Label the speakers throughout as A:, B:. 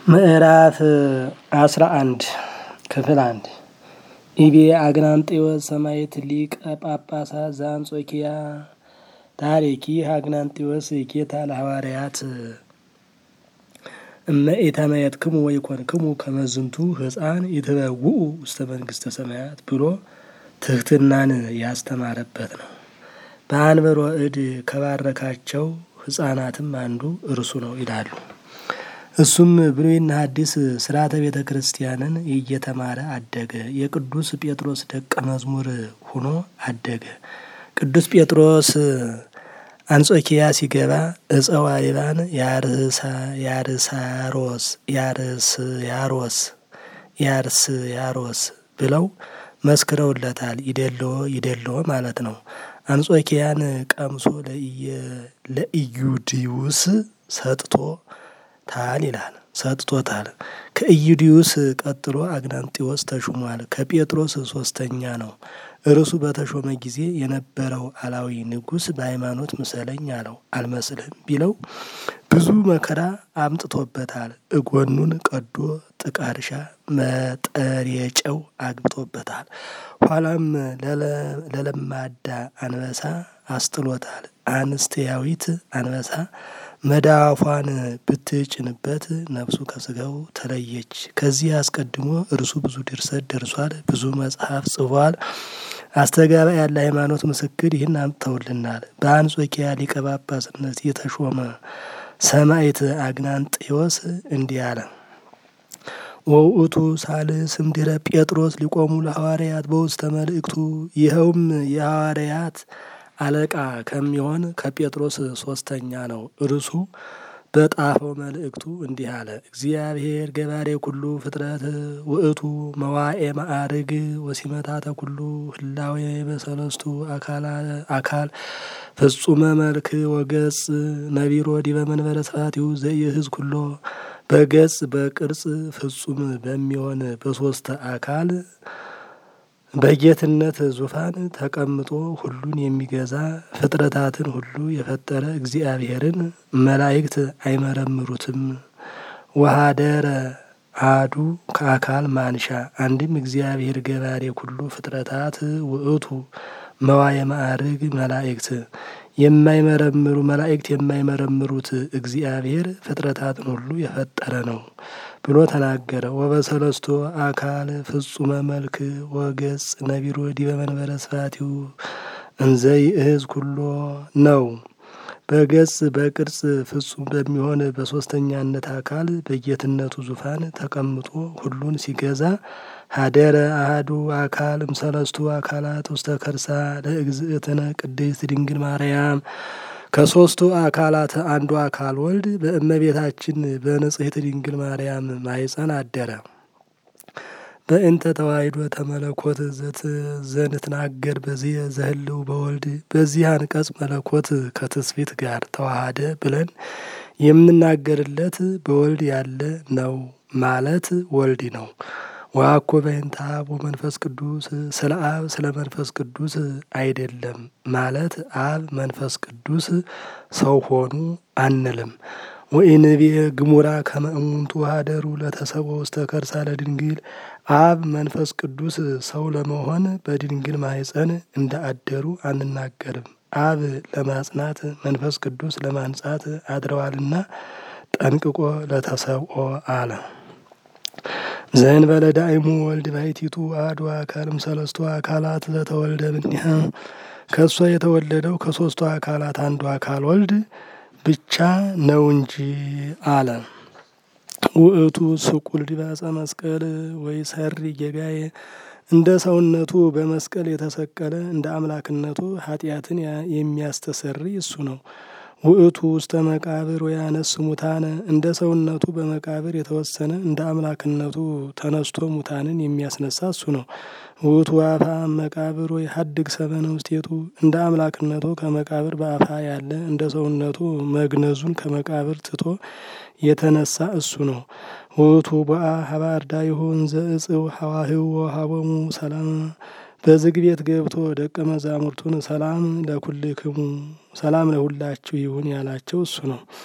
A: ምዕራፍ አስራ አንድ ክፍል አንድ ኢቤ አግናንጤዎስ ሰማዕት ሊቀ ጳጳሳት ዘአንጾኪያ ታሪኪ አግናንጤዎስ ጌታ ለሐዋርያት እመ ኢተመየጥክሙ ወኢኮንክሙ ከመ ዝንቱ ሕፃን ይትበውኡ ውስተ መንግሥተ ሰማያት ብሎ ትሕትናን ያስተማረበት ነው። በአንብሮ እድ ከባረካቸው ሕፃናትም አንዱ እርሱ ነው ይላሉ። እሱም ብሉይና ሐዲስ ስርዓተ ቤተ ክርስቲያንን እየተማረ አደገ። የቅዱስ ጴጥሮስ ደቀ መዝሙር ሆኖ አደገ። ቅዱስ ጴጥሮስ አንጾኪያ ሲገባ እፀዋ ይባን ያርሳሮስ ያርስያሮስ ያርስያሮስ ብለው መስክረውለታል። ይደልዎ ይደልዎ ማለት ነው። አንጾኪያን ቀምሶ ለኢዩዲዩስ ሰጥቶ ታል ይላል ሰጥቶታል። ከኢዩዲዩስ ቀጥሎ አግናንጢዎስ ተሹሟል። ከጴጥሮስ ሶስተኛ ነው። እርሱ በተሾመ ጊዜ የነበረው አላዊ ንጉሥ በሃይማኖት ምሰለኝ አለው። አልመስልህም ቢለው ብዙ መከራ አምጥቶበታል። እጎኑን ቀዶ ጥቀርሻ መጠሬጨው አግብቶበታል። ኋላም ለለማዳ አንበሳ አስጥሎታል። አንስትያዊት አንበሳ መዳፏን ብትጭንበት ነፍሱ ከስጋው ተለየች። ከዚህ አስቀድሞ እርሱ ብዙ ድርሰት ደርሷል። ብዙ መጽሐፍ ጽፏል። አስተጋባ ያለ ሃይማኖት ምስክር ይህን አምጥተውልናል። በአንጾኪያ ሊቀ ጳጳስነት የተሾመ ሰማዕት አግናንጤዎስ እንዲህ አለ። ወውእቱ ሳልስ እምድኅረ ጴጥሮስ ሊቆሙ ለሐዋርያት በውስተ መልእክቱ ይኸውም የሐዋርያት አለቃ ከሚሆን ከጴጥሮስ ሶስተኛ ነው። እርሱ በጣፈው መልእክቱ እንዲህ አለ። እግዚአብሔር ገባሬ ኩሉ ፍጥረት ውእቱ መዋኤ ማዕርግ ወሲመታተ ኩሉ ህላዌ በሰለስቱ አካል ፍጹመ መልክ ወገጽ ነቢሮ ዲበ መንበረ ስብሐቲሁ ዘኢሕዝ ኩሎ በገጽ በቅርጽ ፍጹም በሚሆን በሶስት አካል በጌትነት ዙፋን ተቀምጦ ሁሉን የሚገዛ ፍጥረታትን ሁሉ የፈጠረ እግዚአብሔርን መላእክት አይመረምሩትም። ወሀደረ አሐዱ ከአካል ማንሻ አንድም እግዚአብሔር ገባሬ ኩሉ ፍጥረታት ውእቱ መዋየ ማዕርግ መላእክት የማይመረምሩ መላእክት የማይመረምሩት እግዚአብሔር ፍጥረታትን ሁሉ የፈጠረ ነው ብሎ ተናገረ። ወበሰለስቶ አካል ፍጹመ መልክ ወገጽ ነቢሮ ዲበ መንበረ ስብሐቲሁ እንዘ ይእዝ ኩሎ ነው። በገጽ በቅርጽ ፍጹም በሚሆን በሶስተኛነት አካል በጌትነቱ ዙፋን ተቀምጦ ሁሉን ሲገዛ ሀደረ አሐዱ አካል እምሰለስቱ አካላት ውስተ ከርሳ ለእግዝእትነ ቅድስት ድንግል ማርያም ከሶስቱ አካላት አንዱ አካል ወልድ በእመቤታችን በንጽሕት ድንግል ማርያም ማኅፀን አደረ። በእንተ ተዋሕዶ ተመለኮት ዘንትናገር በዚህ ዘህልው በወልድ በዚህ አንቀጽ መለኮት ከትስፊት ጋር ተዋሃደ ብለን የምናገርለት በወልድ ያለ ነው ማለት ወልድ ነው። ወአኮ በእንተ አብ ወመንፈስ ቅዱስ ስለ አብ ስለ መንፈስ ቅዱስ አይደለም ማለት አብ መንፈስ ቅዱስ ሰው ሆኑ አንልም። ወኢንቤ ግሙራ ከመ እሙንቱ ሀደሩ ለተሰብኦ ውስተ ከርሳ ለድንግል አብ መንፈስ ቅዱስ ሰው ለመሆን በድንግል ማኅፀን እንደ አደሩ አንናገርም። አብ ለማጽናት መንፈስ ቅዱስ ለማንጻት አድረዋልና ጠንቅቆ ለተሰብኦ አለ። ዘእንበለ ዳእሙ ወልድ ባሕቲቱ አሐዱ አካልም ሰለስቱ አካላት ዘተወልደ እምኔሃ ከእሷ የተወለደው ከሶስቱ አካላት አንዱ አካል ወልድ ብቻ ነው እንጂ አለ። ውእቱ ስቁል ዲበ ዕፀ መስቀል ወይ ሰሪ ጌጋዬ እንደ ሰውነቱ በመስቀል የተሰቀለ እንደ አምላክነቱ ኃጢአትን የሚያስተሰሪ እሱ ነው። ውእቱ ውስተ መቃብር ወያነስ ሙታነ እንደ ሰውነቱ በመቃብር የተወሰነ እንደ አምላክነቱ ተነስቶ ሙታንን የሚያስነሳ እሱ ነው። ውእቱ አፋ መቃብር ወይ ሀድግ ሰበነ ውስቴቱ እንደ አምላክነቱ ከመቃብር በአፋ ያለ እንደ ሰውነቱ መግነዙን ከመቃብር ትቶ የተነሳ እሱ ነው። ውእቱ ቦአ ሀበ አርዳኢሁ እንዘ እጽው ሐዋህው ወሀቦሙ ሰላም በዝግ ቤት ገብቶ ደቀ መዛሙርቱን ሰላም ለኩልክሙ ሰላም ለሁላችሁ ይሁን ያላቸው እሱ ነው።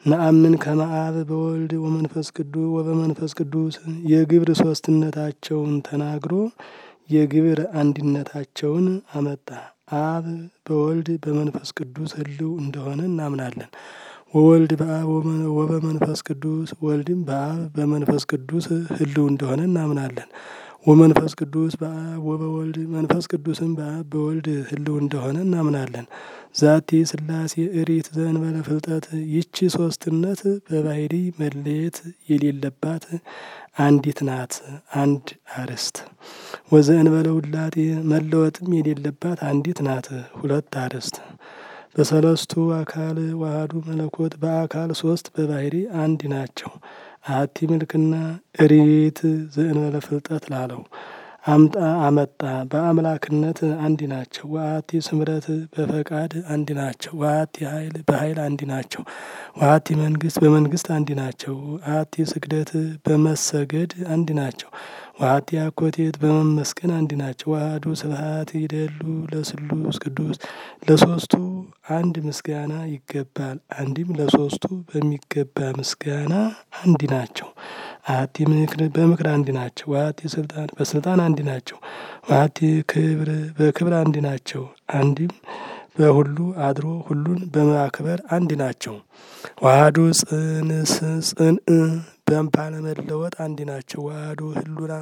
A: ነአምን ከመ አብ በወልድ ወመንፈስ ቅዱስ ወበመንፈስ ቅዱስ የግብር ሶስትነታቸውን ተናግሮ የግብር አንድነታቸውን አመጣ። አብ በወልድ በመንፈስ ቅዱስ ህልው እንደሆነ እናምናለን። ወወልድ በአብ ወበመንፈስ ቅዱስ ወልድም በአብ በመንፈስ ቅዱስ ህልው እንደሆነ እናምናለን። ወመንፈስ ቅዱስ በአብ ወበወልድ መንፈስ ቅዱስም በአብ በወልድ ህልው እንደሆነ እናምናለን። ዛቲ ስላሴ እሪት ዘእንበለ ፍልጠት ይቺ ሶስትነት በባህሪ መለየት የሌለባት አንዲት ናት። አንድ አርስት ወዘእንበለ ውላጤ መለወጥም የሌለባት አንዲት ናት። ሁለት አርስት በሰለስቱ አካል ዋህዱ መለኮት በአካል ሶስት በባህሪ አንድ ናቸው። አሐቲ ምልክና እሪት ዘእንበለ ፍልጠት ላለው አምጣ አመጣ በአምላክነት አንድ ናቸው። ወአሐቲ ስምረት በፈቃድ አንድ ናቸው። ወአሐቲ ኃይል በኃይል አንድ ናቸው። ወአሐቲ መንግስት በመንግስት አንድ ናቸው። ወአሐቲ ስግደት በመሰገድ አንድ ናቸው። ወአሐቲ አኮቴት በመመስገን አንድ ናቸው። ወአሐዱ ስብሐት ይደሉ ለስሉስ ቅዱስ ለሶስቱ አንድ ምስጋና ይገባል። አንድም ለሶስቱ በሚገባ ምስጋና አንድ ናቸው። አሐቲ ምክር በምክር አንድ ናቸው። ወአሐቲ ስልጣን በስልጣን አንድ ናቸው። ወአሐቲ ክብር በክብር አንድ ናቸው። አንድም በሁሉ አድሮ ሁሉን በማክበር አንድ ናቸው። ዋህዱ ጽንስ ጽንእ ባለመለወጥ አንድ ናቸው። ዋህዱ ህሉና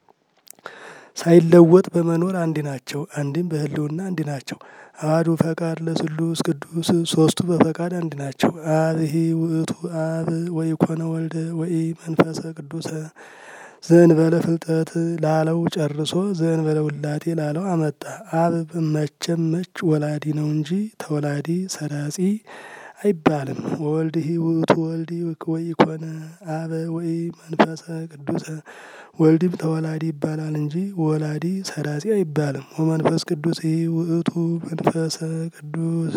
A: ሳይለወጥ በመኖር አንድ ናቸው። አንድም በህልውና አንድ ናቸው። አሐዱ ፈቃድ ለስሉስ ቅዱስ ሶስቱ በፈቃድ አንድ ናቸው። አብሂ ውእቱ አብ ወኢኮነ ወልደ ወኢ መንፈሰ ቅዱሰ ዘእንበለ ፍልጠት ላለው ጨርሶ ዘእንበለ ውላጤ ላለው አመጣ። አብ መቼም መች ወላዲ ነው እንጂ ተወላዲ ሰራጺ አይባልም። ወወልድሂ ውእቱ ወልድ ወኢኮነ አበ ወኢ መንፈሰ ቅዱሰ ወልድም ተወላዲ ይባላል እንጂ ወላዲ ሰራጺ አይባልም። ወመንፈስ ቅዱስ ውእቱ መንፈሰ ቅዱስ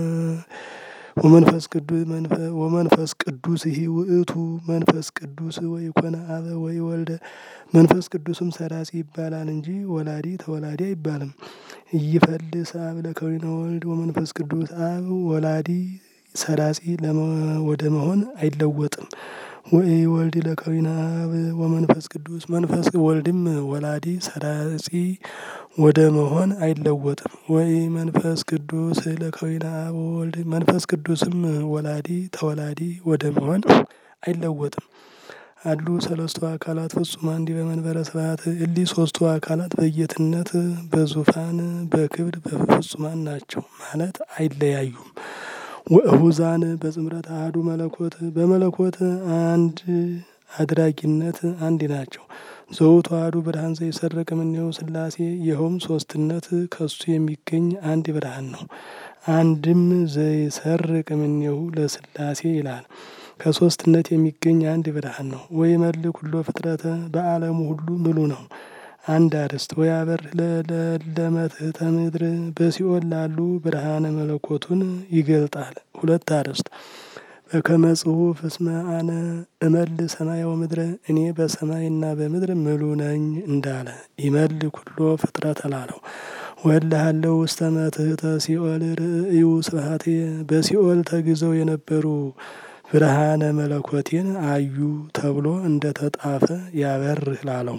A: ወመንፈስ ቅዱስ ወመንፈስ ቅዱስ ይህ ውእቱ መንፈስ ቅዱስ ወኢኮነ አበ ወይ ወልደ መንፈስ ቅዱስም ሰራጺ ይባላል እንጂ ወላዲ ተወላዲ አይባልም። ኢይፈልስ አብ ለከዊነ ወልድ ወመንፈስ ቅዱስ አብ ወላዲ ሰራጺ ወደ መሆን አይለወጥም። ወይ ወልድ ለከዊነ አብ ወመንፈስ ቅዱስ መንፈስ ወልድም ወላዲ ሰራጺ ወደ መሆን አይለወጥም። ወይ መንፈስ ቅዱስ ለከዊነ አብ ወልድ መንፈስ ቅዱስም ወላዲ ተወላዲ ወደ መሆን አይለወጥም። አሉ ሰለስቱ አካላት ፍጹማን እንዲህ በመንበረ ስብሐት እሊህ ሶስቱ አካላት በጌትነት በዙፋን በክብር በፍጹማን ናቸው ማለት አይለያዩም። ወእሁዛን በጽምረት አሐዱ መለኮት በመለኮት አንድ አድራጊነት አንድ ናቸው። ዘውቱ አሐዱ ብርሃን ዘይሰርቅ እምኔሁ ሥላሴ ይኸውም ሶስትነት ከሱ የሚገኝ አንድ ብርሃን ነው። አንድም ዘይሰርቅ እምኔሁ ለሥላሴ ይላል። ከሶስትነት የሚገኝ አንድ ብርሃን ነው። ወይመልእ ኩሎ ፍጥረተ በዓለሙ ሁሉ ምሉ ነው። አንድ አርስት ወያበር ለመትሕተ ምድር በሲኦል ላሉ ብርሃነ መለኮቱን ይገልጣል። ሁለት አርስት በከመ ጽሑፍ እስመ አነ እመልእ ሰማየ ወምድረ እኔ በሰማይና በምድር ምሉ ነኝ እንዳለ ይመልእ ኩሎ ፍጥረተ ላለው ወእልሃለሁ ውስተ መትሕተ ሲኦል ርእዩ ስብሐትየ በሲኦል ተግዘው የነበሩ ብርሃነ መለኮቴን አዩ ተብሎ እንደ ተጣፈ ያበርህ ላለው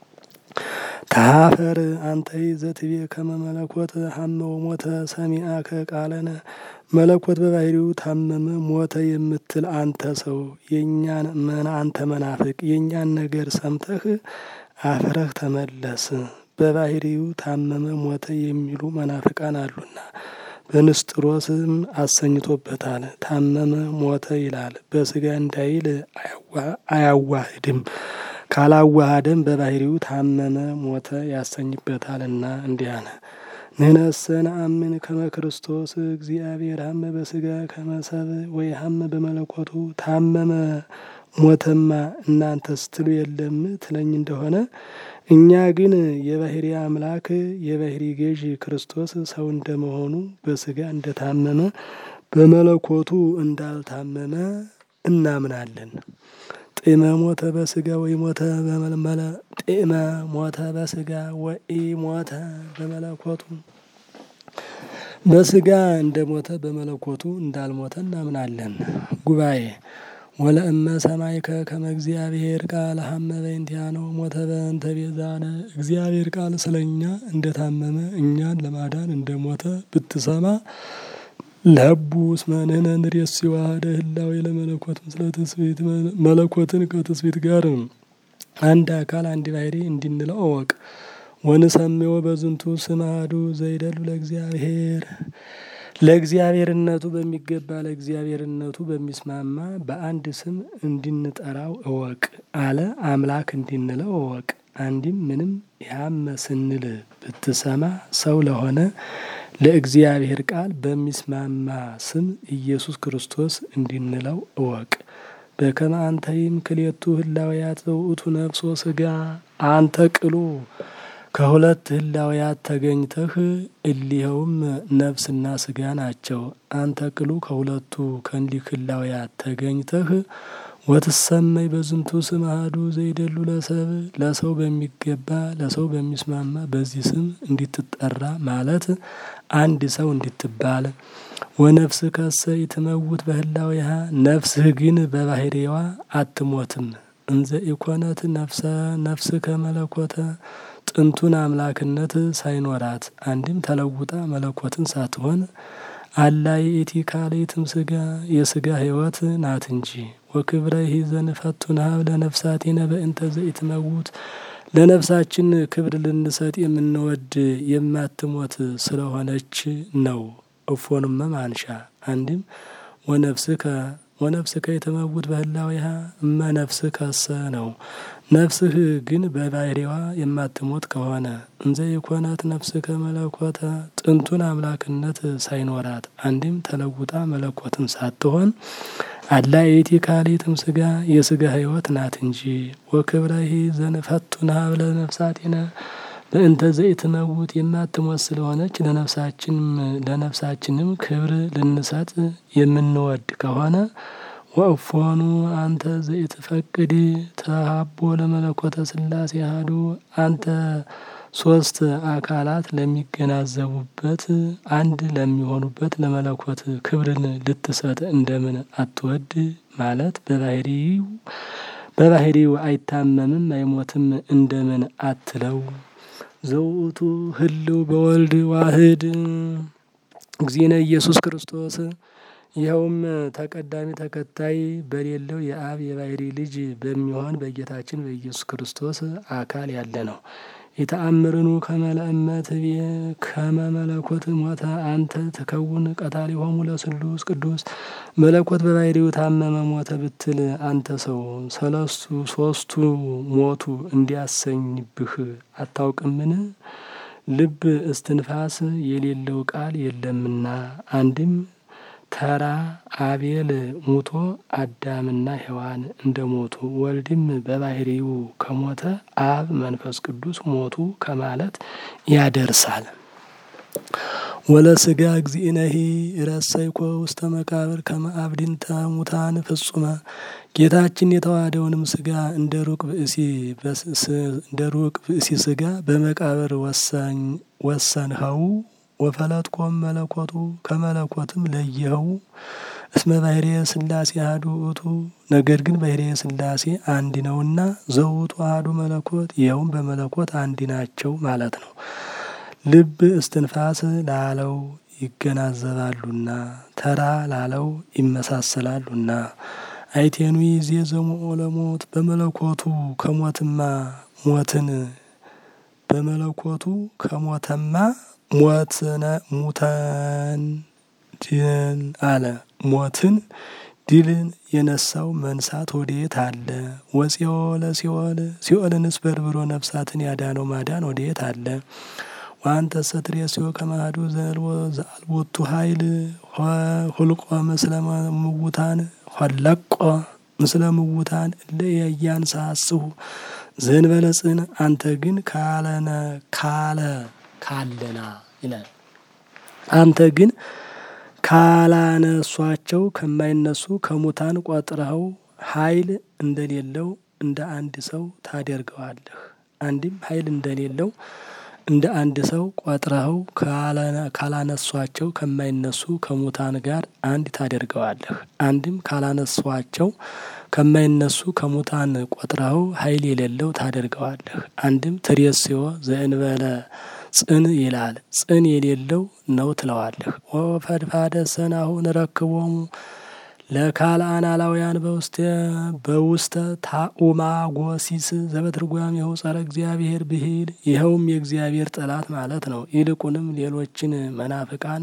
A: ተሀፈር አንተይ ዘትቤ ከመ መለኮት ሀመ ወሞተ ሰሚአከ ቃለነ መለኮት በባህሪው ታመመ ሞተ የምትል አንተ ሰው የእኛን አንተ መናፍቅ የእኛን ነገር ሰምተህ አፍረህ ተመለስ። በባህሪው ታመመ ሞተ የሚሉ መናፍቃን አሉና በንስጥሮስም አሰኝቶበታል። ታመመ ሞተ ይላል። በስጋ እንዳይል አያዋህድም። ካላዋሃደም በባህሪው ታመመ ሞተ ያሰኝበታልና እንዲህ አለ። ንሕነሰ ነአምን ከመ ክርስቶስ እግዚአብሔር ሀመ በስጋ ከመ ሰብእ ወይ ሀመ በመለኮቱ ታመመ ሞተማ እናንተ ስትሉ የለም ትለኝ እንደሆነ እኛ ግን የባህሪ አምላክ የባህሪ ገዥ ክርስቶስ ሰው እንደመሆኑ በስጋ እንደታመመ በመለኮቱ እንዳልታመመ እናምናለን። ጢመ ሞተ በስጋ ወይ ሞተ በመለመለ ጢመ ሞተ በስጋ ወይ ሞተ በመለኮቱ በስጋ እንደሞተ በመለኮቱ እንዳልሞተ እናምናለን። ጉባኤ ወለእመ ሰማይከ ከመ እግዚአብሔር ቃል ሀመ በእንቲአነ ሞተ በእንተ ቤዛነ እግዚአብሔር ቃል ስለኛ እንደታመመ እኛን ለማዳን እንደሞተ ብትሰማ ለቡ እስመ ንሕነ ንሬሲ ዋህደ ህላዌ ለመለኮት ምስለ ትስብእት መለኮትን ከትስብእት ጋር አንድ አካል አንድ ባህሪ እንዲንለው እወቅ። ወንሰምዮ በዝንቱ ስም አሐዱ ዘይደሉ ለእግዚአብሔር ለእግዚአብሔርነቱ በሚገባ ለእግዚአብሔርነቱ በሚስማማ በአንድ ስም እንድንጠራው እወቅ አለ። አምላክ እንድንለው እወቅ። አንድም ምንም ያመ ስንል ብትሰማ ሰው ለሆነ ለእግዚአብሔር ቃል በሚስማማ ስም ኢየሱስ ክርስቶስ እንድንለው እወቅ። በከመ አንተይም ክልኤቱ ህላውያት ዘውእቱ ነፍሶ ስጋ አንተ ቅሉ ከሁለት ህላውያት ተገኝተህ እሊኸውም ነፍስና ስጋ ናቸው። አንተ ቅሉ ከሁለቱ ከእንዲህ ህላውያት ተገኝተህ ወትሰመይ በዝንቱ ስም አሐዱ ዘይደሉ ለሰብ ለሰው በሚገባ ለሰው በሚስማማ በዚህ ስም እንዲትጠራ ማለት አንድ ሰው እንድትባል። ወነፍስ ከሰ ይትመውት በህላዊሃ ነፍስህ ግን በባህሪዋ አትሞትም። እንዘ ኢኮነት ነፍሰ ነፍስ ከመለኮተ ጥንቱን አምላክነት ሳይኖራት አንድም ተለውጣ መለኮትን ሳትሆን አላ ይእቲ ካልእትም ስጋ የስጋ ህይወት ናት እንጂ ወክብረ ይዘን ፈቱን ሀብ ለነፍሳቲነ በእንተ ዘኢትመውት ለነፍሳችን ክብር ልንሰጥ የምንወድ የማትሞት ስለሆነች ነው። እፎኑመ ማንሻ አንድም ወነፍስከ ወነፍስከ የተመውት በህላዊሃ እመ ነፍስ ከሰ ነው። ነፍስህ ግን በባህሪዋ የማትሞት ከሆነ እንዘ የኮናት ነፍስ ከመለኮተ ጥንቱን አምላክነት ሳይኖራት አንድም ተለውጣ መለኮትን ሳትሆን አላ የቲ ካሊትም ስጋ የስጋ ህይወት ናት እንጂ ወክብረሂ ዘንፈቱን ሀብለ ነፍሳቲነ በእንተ ዘኢትመውት የማትሞት ስለሆነች ለነፍሳችንም ለነፍሳችንም ክብር ልንሰጥ የምንወድ ከሆነ ወእፎኑ አንተ ዘኢትፈቅድ ተሀቦ ለመለኮተ ስላሴ አሐዱ አንተ ሶስት አካላት ለሚገናዘቡበት አንድ ለሚሆኑበት ለመለኮት ክብርን ልትሰጥ እንደምን አትወድ? ማለት በባህሪው በባህሪው አይታመምም አይሞትም እንደምን አትለው? ዘውእቱ ህልው በወልድ ዋህድ እግዚእነ ኢየሱስ ክርስቶስ ይኸውም ተቀዳሚ ተከታይ በሌለው የአብ የባህሪ ልጅ በሚሆን በጌታችን በኢየሱስ ክርስቶስ አካል ያለ ነው። የተአምርኑ ከመለእመት ቤ ከመ መለኮት ሞተ አንተ ተከውን ቀታሊሆሙ ለስሉስ ቅዱስ መለኮት በባህሪው ታመመ ሞተ ብትል አንተ ሰው ሰለስቱ ሶስቱ ሞቱ እንዲያሰኝብህ አታውቅምን? ልብ እስትንፋስ የሌለው ቃል የለምና አንድም ተራ አቤል ሙቶ አዳምና ሔዋን እንደ ሞቱ ወልድም በባህሪው ከሞተ አብ መንፈስ ቅዱስ ሞቱ ከማለት ያደርሳል። ወለስጋ እግዚእነሂ ረሰይኮ ውስተ መቃብር ከመ አብድንተ ሙታን ፍጹመ ጌታችን የተዋሃደውንም ስጋ እንደ ሩቅ ብእሲ እንደ ሩቅ ብእሲ ስጋ በመቃብር ወሰኝ ወሰንኸው ወፈለጥኮም መለኮቱ ከመለኮትም ለየኸው እስመ ባህርየ ስላሴ አሐዱ ውእቱ ነገር ግን ባህርየ ስላሴ አንድ ነውና ዘውቱ አሐዱ መለኮት ይኸውም በመለኮት አንድ ናቸው ማለት ነው። ልብ እስትንፋስ ላለው ይገናዘባሉና ተራ ላለው ይመሳሰላሉና አይቴኑ ይዜ ዘሞኦ ለሞት በመለኮቱ ከሞትማ ሞትን በመለኮቱ ከሞተማ ሞትነ ሙተን ድን አለ ሞትን ድልን የነሳው መንሳት ወዴት አለ? ወፂኦ ለሲኦል ሲኦልንስ በርብሮ ነፍሳትን ያዳነው ማዳን ወዴት አለ? ዋንተ ሰትሬስዮ ከማዱ ዘአልቦቱ ኃይል ሁልቆ ምስለ ምውታን ሆለቆ ምስለ ምውታን እለ ያንሳስሁ ዘንበለጽን አንተ ግን ካለነ ካለ ካለና ይላል። አንተ ግን ካላነሷቸው ከማይነሱ ከሙታን ቆጥረኸው ኃይል እንደሌለው እንደ አንድ ሰው ታደርገዋለህ። አንድም ኃይል እንደሌለው እንደ አንድ ሰው ቆጥረኸው ካላነሷቸው ከማይነሱ ከሙታን ጋር አንድ ታደርገዋለህ። አንድም ካላነሷቸው ከማይነሱ ከሙታን ቆጥረኸው ኃይል የሌለው ታደርገዋለህ። አንድም ትሬስዮ ዘእንበለ ጽን ይላል ጽን የሌለው ነው ትለዋለህ። ወፈድፋደ ሰናሁ ንረክቦሙ ለካልአን አላውያን በውስተ በውስተ ታኡማጎሲስ ዘበትርጓሜሁ ጸረ እግዚአብሔር ብሂል ይኸውም የእግዚአብሔር ጠላት ማለት ነው። ይልቁንም ሌሎችን መናፍቃን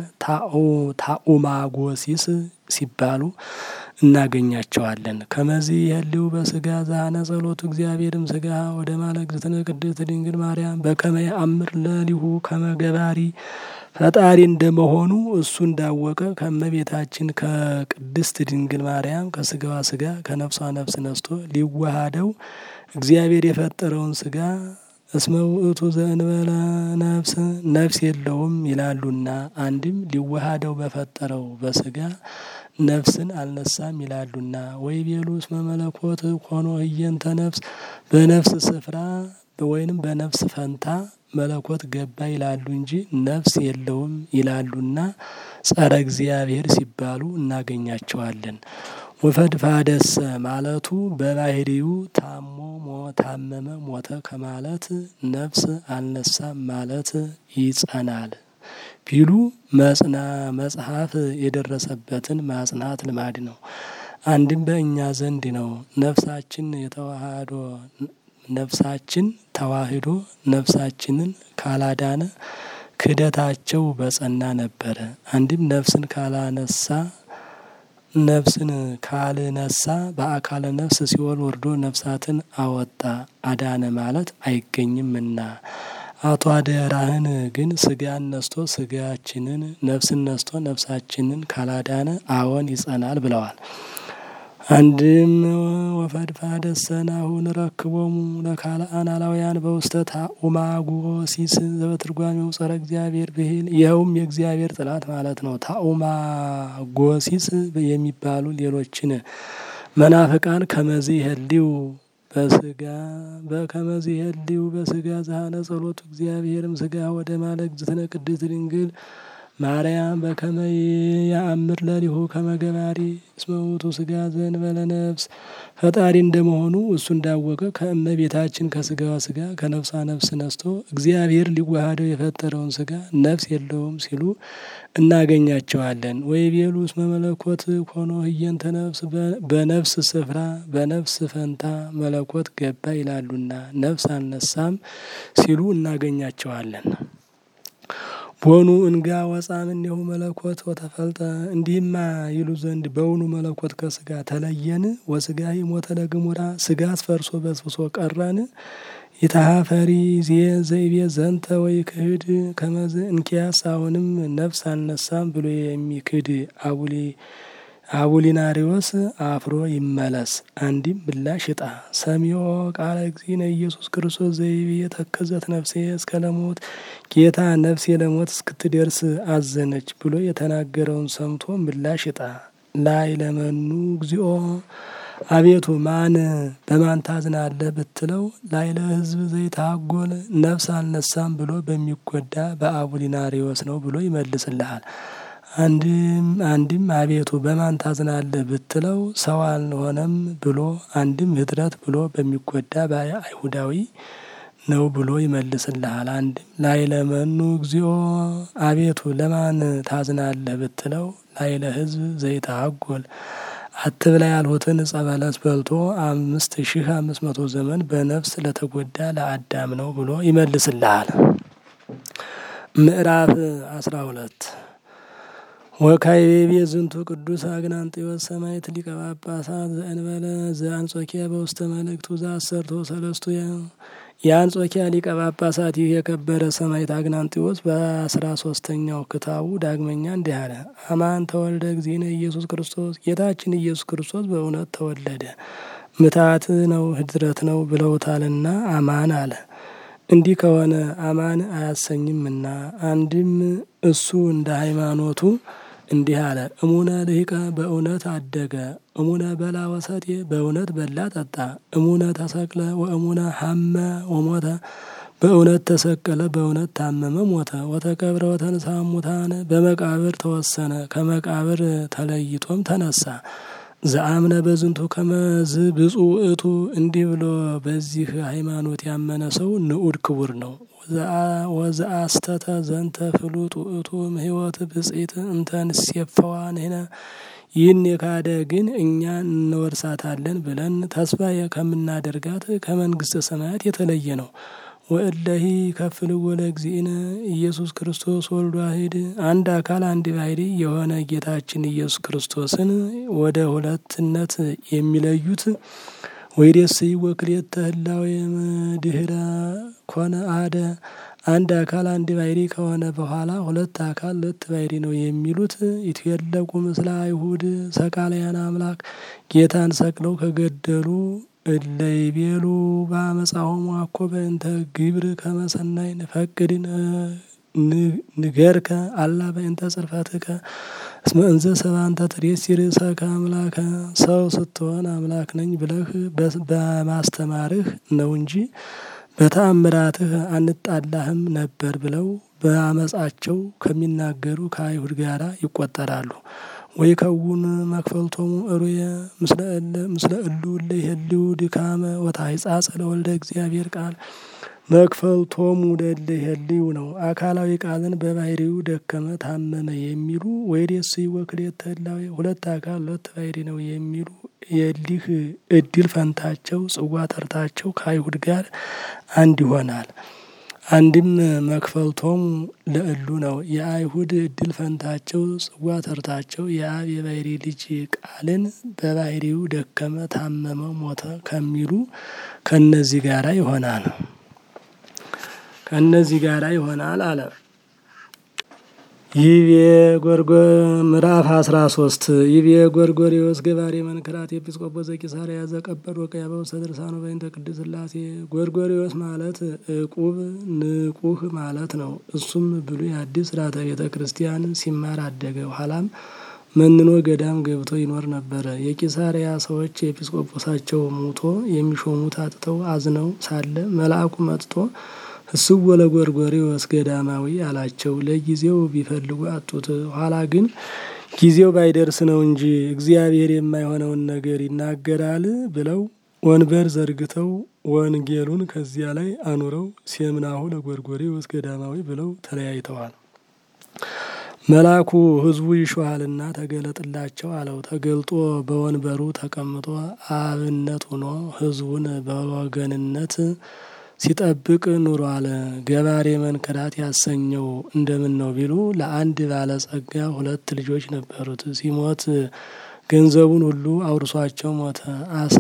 A: ታኡማጎሲስ ሲባሉ እናገኛቸዋለን። ከመዚህ የህልው በስጋ ዛነ ጸሎቱ እግዚአብሔርም ስጋ ወደ ማለግዝትነ ቅድስት ድንግል ማርያም በከመ ያአምር ለሊሁ ከመገባሪ ፈጣሪ እንደመሆኑ እሱ እንዳወቀ ከእመቤታችን ከቅድስት ድንግል ማርያም ከስጋዋ ስጋ ከነፍሷ ነፍስ ነስቶ ሊዋሃደው እግዚአብሔር የፈጠረውን ስጋ እስመ ውእቱ ዘእንበለ ነፍስ ነፍስ የለውም ይላሉና፣ አንድም ሊዋሃደው በፈጠረው በስጋ ነፍስን አልነሳም ይላሉና፣ ወይ ቤሉ እስመ መለኮት ኮኖ ህየንተ ነፍስ በነፍስ ስፍራ ወይንም በነፍስ ፈንታ መለኮት ገባ ይላሉ እንጂ ነፍስ የለውም ይላሉና ጸረ እግዚአብሔር ሲባሉ እናገኛቸዋለን። ወፈድፋደሰ ማለቱ በባህሪው ታሞ ታመመ ሞተ ከማለት ነፍስ አልነሳም ማለት ይጸናል ቢሉ መጽና መጽሐፍ የደረሰበትን ማጽናት ልማድ ነው። አንድም በእኛ ዘንድ ነው። ነፍሳችን የተዋህዶ ነፍሳችን ተዋህዶ ነፍሳችንን ካላዳነ ክህደታቸው በጸና ነበረ። አንድም ነፍስን ካላነሳ ነፍስን ካልነሳ በአካለ ነፍስ ሲኦል ወርዶ ነፍሳትን አወጣ አዳነ ማለት አይገኝምና አቶ አደራህን ግን ስጋን ነስቶ ስጋችንን ነፍስን ነስቶ ነፍሳችንን ካላዳነ አዎን ይጸናል ብለዋል። አንድም ወፈድፋደ ሰናሁ ንረክቦሙ ለካልአን አላውያን በውስተ ታኡማጎሲስ ዘበትርጓሜው ጸረ እግዚአብሔር ብሂል ይኸውም የእግዚአብሔር ጥላት ማለት ነው። ታኡማጎሲስ የሚባሉ ሌሎችን መናፍቃን ከመዚህ ህሊው በስጋ በከመዚህ ህሊው በስጋ ዛሃነ ጸሎቱ እግዚአብሔርም ስጋ ወደ ማለግ ዝትነ ቅድስት ድንግል ማርያም በከመ ያአምር ለሊሁ ከመገባሪ እስመ ውእቱ ስጋ ዘእንበለ ነፍስ ፈጣሪ እንደመሆኑ እሱ እንዳወቀ ከእመቤታችን ከስጋዋ ስጋ ከነፍሷ ነፍስ ነስቶ እግዚአብሔር ሊዋሃደው የፈጠረውን ስጋ ነፍስ የለውም ሲሉ እናገኛቸዋለን። ወይ ቤሉ እስመ መለኮት ኮኖ ህየንተ ነፍስ በነፍስ ስፍራ በነፍስ ፈንታ መለኮት ገባ ይላሉና ነፍስ አልነሳም ሲሉ እናገኛቸዋለን። ቦኑ እንጋ ወፃም እኔሁ መለኮት ወተፈልጠ እንዲህማ ይሉ ዘንድ በውኑ መለኮት ከስጋ ተለየን? ወስጋ ሞተ ለግሙራ ስጋ አስፈርሶ በስብሶ ቀረን? ይታሀፈሪ ዜ ዘይቤ ዘንተ ወይ ክህድ ከመዝ እንኪያስ አሁንም ነፍስ አልነሳም ብሎ የሚክድ አቡሊ አቡሊናሪዎስ አፍሮ ይመለስ። አንዲም ምላሽ እጣ ሰሚዮ ቃለ እግዚእነ ኢየሱስ ክርስቶስ ዘይቤ የተከዘት ነፍሴ እስከ ለሞት ጌታ ነፍሴ ለሞት እስክትደርስ አዘነች ብሎ የተናገረውን ሰምቶ ምላሽ እጣ ላይ ለመኑ እግዚኦ አቤቱ ማን በማን ታዝናለህ ብትለው ላይ ለሕዝብ ዘይታጎል ነፍስ አልነሳም ብሎ በሚጎዳ በአቡሊናሪዎስ ነው ብሎ ይመልስልሃል። አንድም አንድም አቤቱ በማን ታዝናለህ ብትለው ሰው አልሆነም ብሎ አንድም ህድረት ብሎ በሚጎዳ በአይሁዳዊ ነው ብሎ ይመልስልሃል። አንድም ላይ ለመኑ እግዚኦ አቤቱ ለማን ታዝናለህ ብትለው ላይ ለሕዝብ ዘይታጎል አትብላ ያልሁትን ዕፀ በለስ በልቶ አምስት ሺህ አምስት መቶ ዘመን በነፍስ ለተጎዳ ለአዳም ነው ብሎ ይመልስልሃል። ምዕራፍ አስራ ሁለት ወካይቤ ዝንቱ ቅዱስ አግናንጢዮስ ሰማዕት ሊቀ ጳጳሳት ዘእንበለ ዘአንጾኪያ በውስተ መልእክቱ ዘአሰርቶ ሰለስቱ የአንጾኪያ ሊቀ ጳጳሳት ይህ የከበረ ሰማዕት አግናንጢዮስ በአስራ ሶስተኛው ክታቡ ዳግመኛ እንዲህ አለ። አማን ተወልደ እግዚእነ ኢየሱስ ክርስቶስ ጌታችን ኢየሱስ ክርስቶስ በእውነት ተወለደ። ምታት ነው ህድረት ነው ብለውታልና አማን አለ። እንዲህ ከሆነ አማን አያሰኝምና አንድም እሱ እንደ ሃይማኖቱ እንዲህ አለ። እሙነ ልሂቀ በእውነት አደገ፣ እሙነ በላ ወሰቴ በእውነት በላ ጠጣ፣ እሙነ ተሰቅለ ወእሙነ ሀመ ወሞተ በእውነት ተሰቀለ፣ በእውነት ታመመ፣ ሞተ። ወተቀብረ ወተንሳ እሙታን በመቃብር ተወሰነ፣ ከመቃብር ተለይቶም ተነሳ። ዘአምነ በዝንቱ ከመዝ ብፁዕ ውእቱ እንዲህ ብሎ በዚህ ሃይማኖት ያመነ ሰው ንዑድ ክቡር ነው። ወዘአስተተ ዘንተ ፍሉጥ ውእቱ ሕይወት ብጽኢት እንተ ንሴፈዋ ንሕነ ይህን የካደ ግን እኛ እንወርሳታለን ብለን ተስፋ ከምናደርጋት ከመንግስተ ሰማያት የተለየ ነው። ወእለሂ ከፍልዎ ለእግዚእነ ኢየሱስ ክርስቶስ ወልድ ዋሕድ አንድ አካል አንድ ባሕሪ የሆነ ጌታችን ኢየሱስ ክርስቶስን ወደ ሁለትነት የሚለዩት ወይዴስይ ወክልኤተ ህላዌ እምድኅረ ኮነ አሐደ አንድ አካል አንድ ባሕሪ ከሆነ በኋላ ሁለት አካል ሁለት ባሕሪ ነው የሚሉት ይትዌለቁ ምስለ አይሁድ ሰቃልያን አምላክ ጌታን ሰቅለው ከገደሉ እለ ይቤሉ በአመፃሆሙ አኮ በእንተ ግብር ከመ ሰናይ ንፈቅድ ንገርከ አላ በእንተ ጽርፈትከ እስመ እንዘ ሰብአ እንተ ትሬሲ ርእሰከ አምላከ ሰው ስትሆን አምላክ ነኝ ብለህ በማስተማርህ ነው እንጂ በተአምራትህ አንጣላህም ነበር ብለው በአመፃቸው ከሚናገሩ ከአይሁድ ጋር ይቆጠራሉ። ወይ ከውን መክፈልቶሙ እሩየ ምስለ እሉ እለ ይሄልዩ ድካመ ወታሕጻጸ ለወልደ እግዚአብሔር ቃል መክፈልቶሙ ለእለ ይሄልዩ ነው። አካላዊ ቃልን በባሕሪው ደከመ፣ ታመመ የሚሉ ወይዴስይ ወክልኤተ ህላዌ ሁለት አካል ሁለት ባሕሪ ነው የሚሉ የሊህ እድል ፈንታቸው ጽዋ ተርታቸው ከአይሁድ ጋር አንድ ይሆናል። አንድም መክፈልቶሙ ለእሉ ነው። የአይሁድ እድል ፈንታቸው ጽዋ ተርታቸው የአብ የባሕሪ ልጅ ቃልን በባሕሪው ደከመ፣ ታመመ፣ ሞተ ከሚሉ ከነዚህ ጋራ ይሆናል ከነዚህ ጋራ ይሆናል አለ። ይቤ ጎርጎ ምዕራፍ አስራ ሶስት ይቤ ጎርጎርዮስ ገባሬ መንክራት ኤጲስቆጶስ ዘቂሳርያ ዘቀበድ ወቀያ በውስተ ድርሳኑ በእንተ ቅድስት ሥላሴ ጎርጎርዮስ ማለት ዕቁብ ንቁህ ማለት ነው። እሱም ብሉይ አዲስ ሥርዓተ ቤተ ክርስቲያን ሲማር አደገ። ኋላም መንኖ ገዳም ገብቶ ይኖር ነበረ። የቂሳርያ ሰዎች ኤጲስቆጶሳቸው ሙቶ የሚሾሙት አጥተው አዝነው ሳለ መልአኩ መጥቶ እስወ ለጎርጎርዮስ ገዳማዊ አላቸው። ለጊዜው ቢፈልጉ አጡት። ኋላ ግን ጊዜው ባይደርስ ነው እንጂ እግዚአብሔር የማይሆነውን ነገር ይናገራል ብለው ወንበር ዘርግተው ወንጌሉን ከዚያ ላይ አኑረው ሴምናሁ ለጎርጎርዮስ ገዳማዊ ብለው ተለያይተዋል። መልአኩ ሕዝቡ ይሾሃልና ተገለጥላቸው አለው። ተገልጦ በወንበሩ ተቀምጦ አብነት ሆኖ ሕዝቡን በወገንነት ሲጠብቅ ኑሯል። ገባሬ መንክራት ያሰኘው እንደምን ነው ቢሉ ለአንድ ባለጸጋ ሁለት ልጆች ነበሩት። ሲሞት ገንዘቡን ሁሉ አውርሷቸው ሞተ። አሳ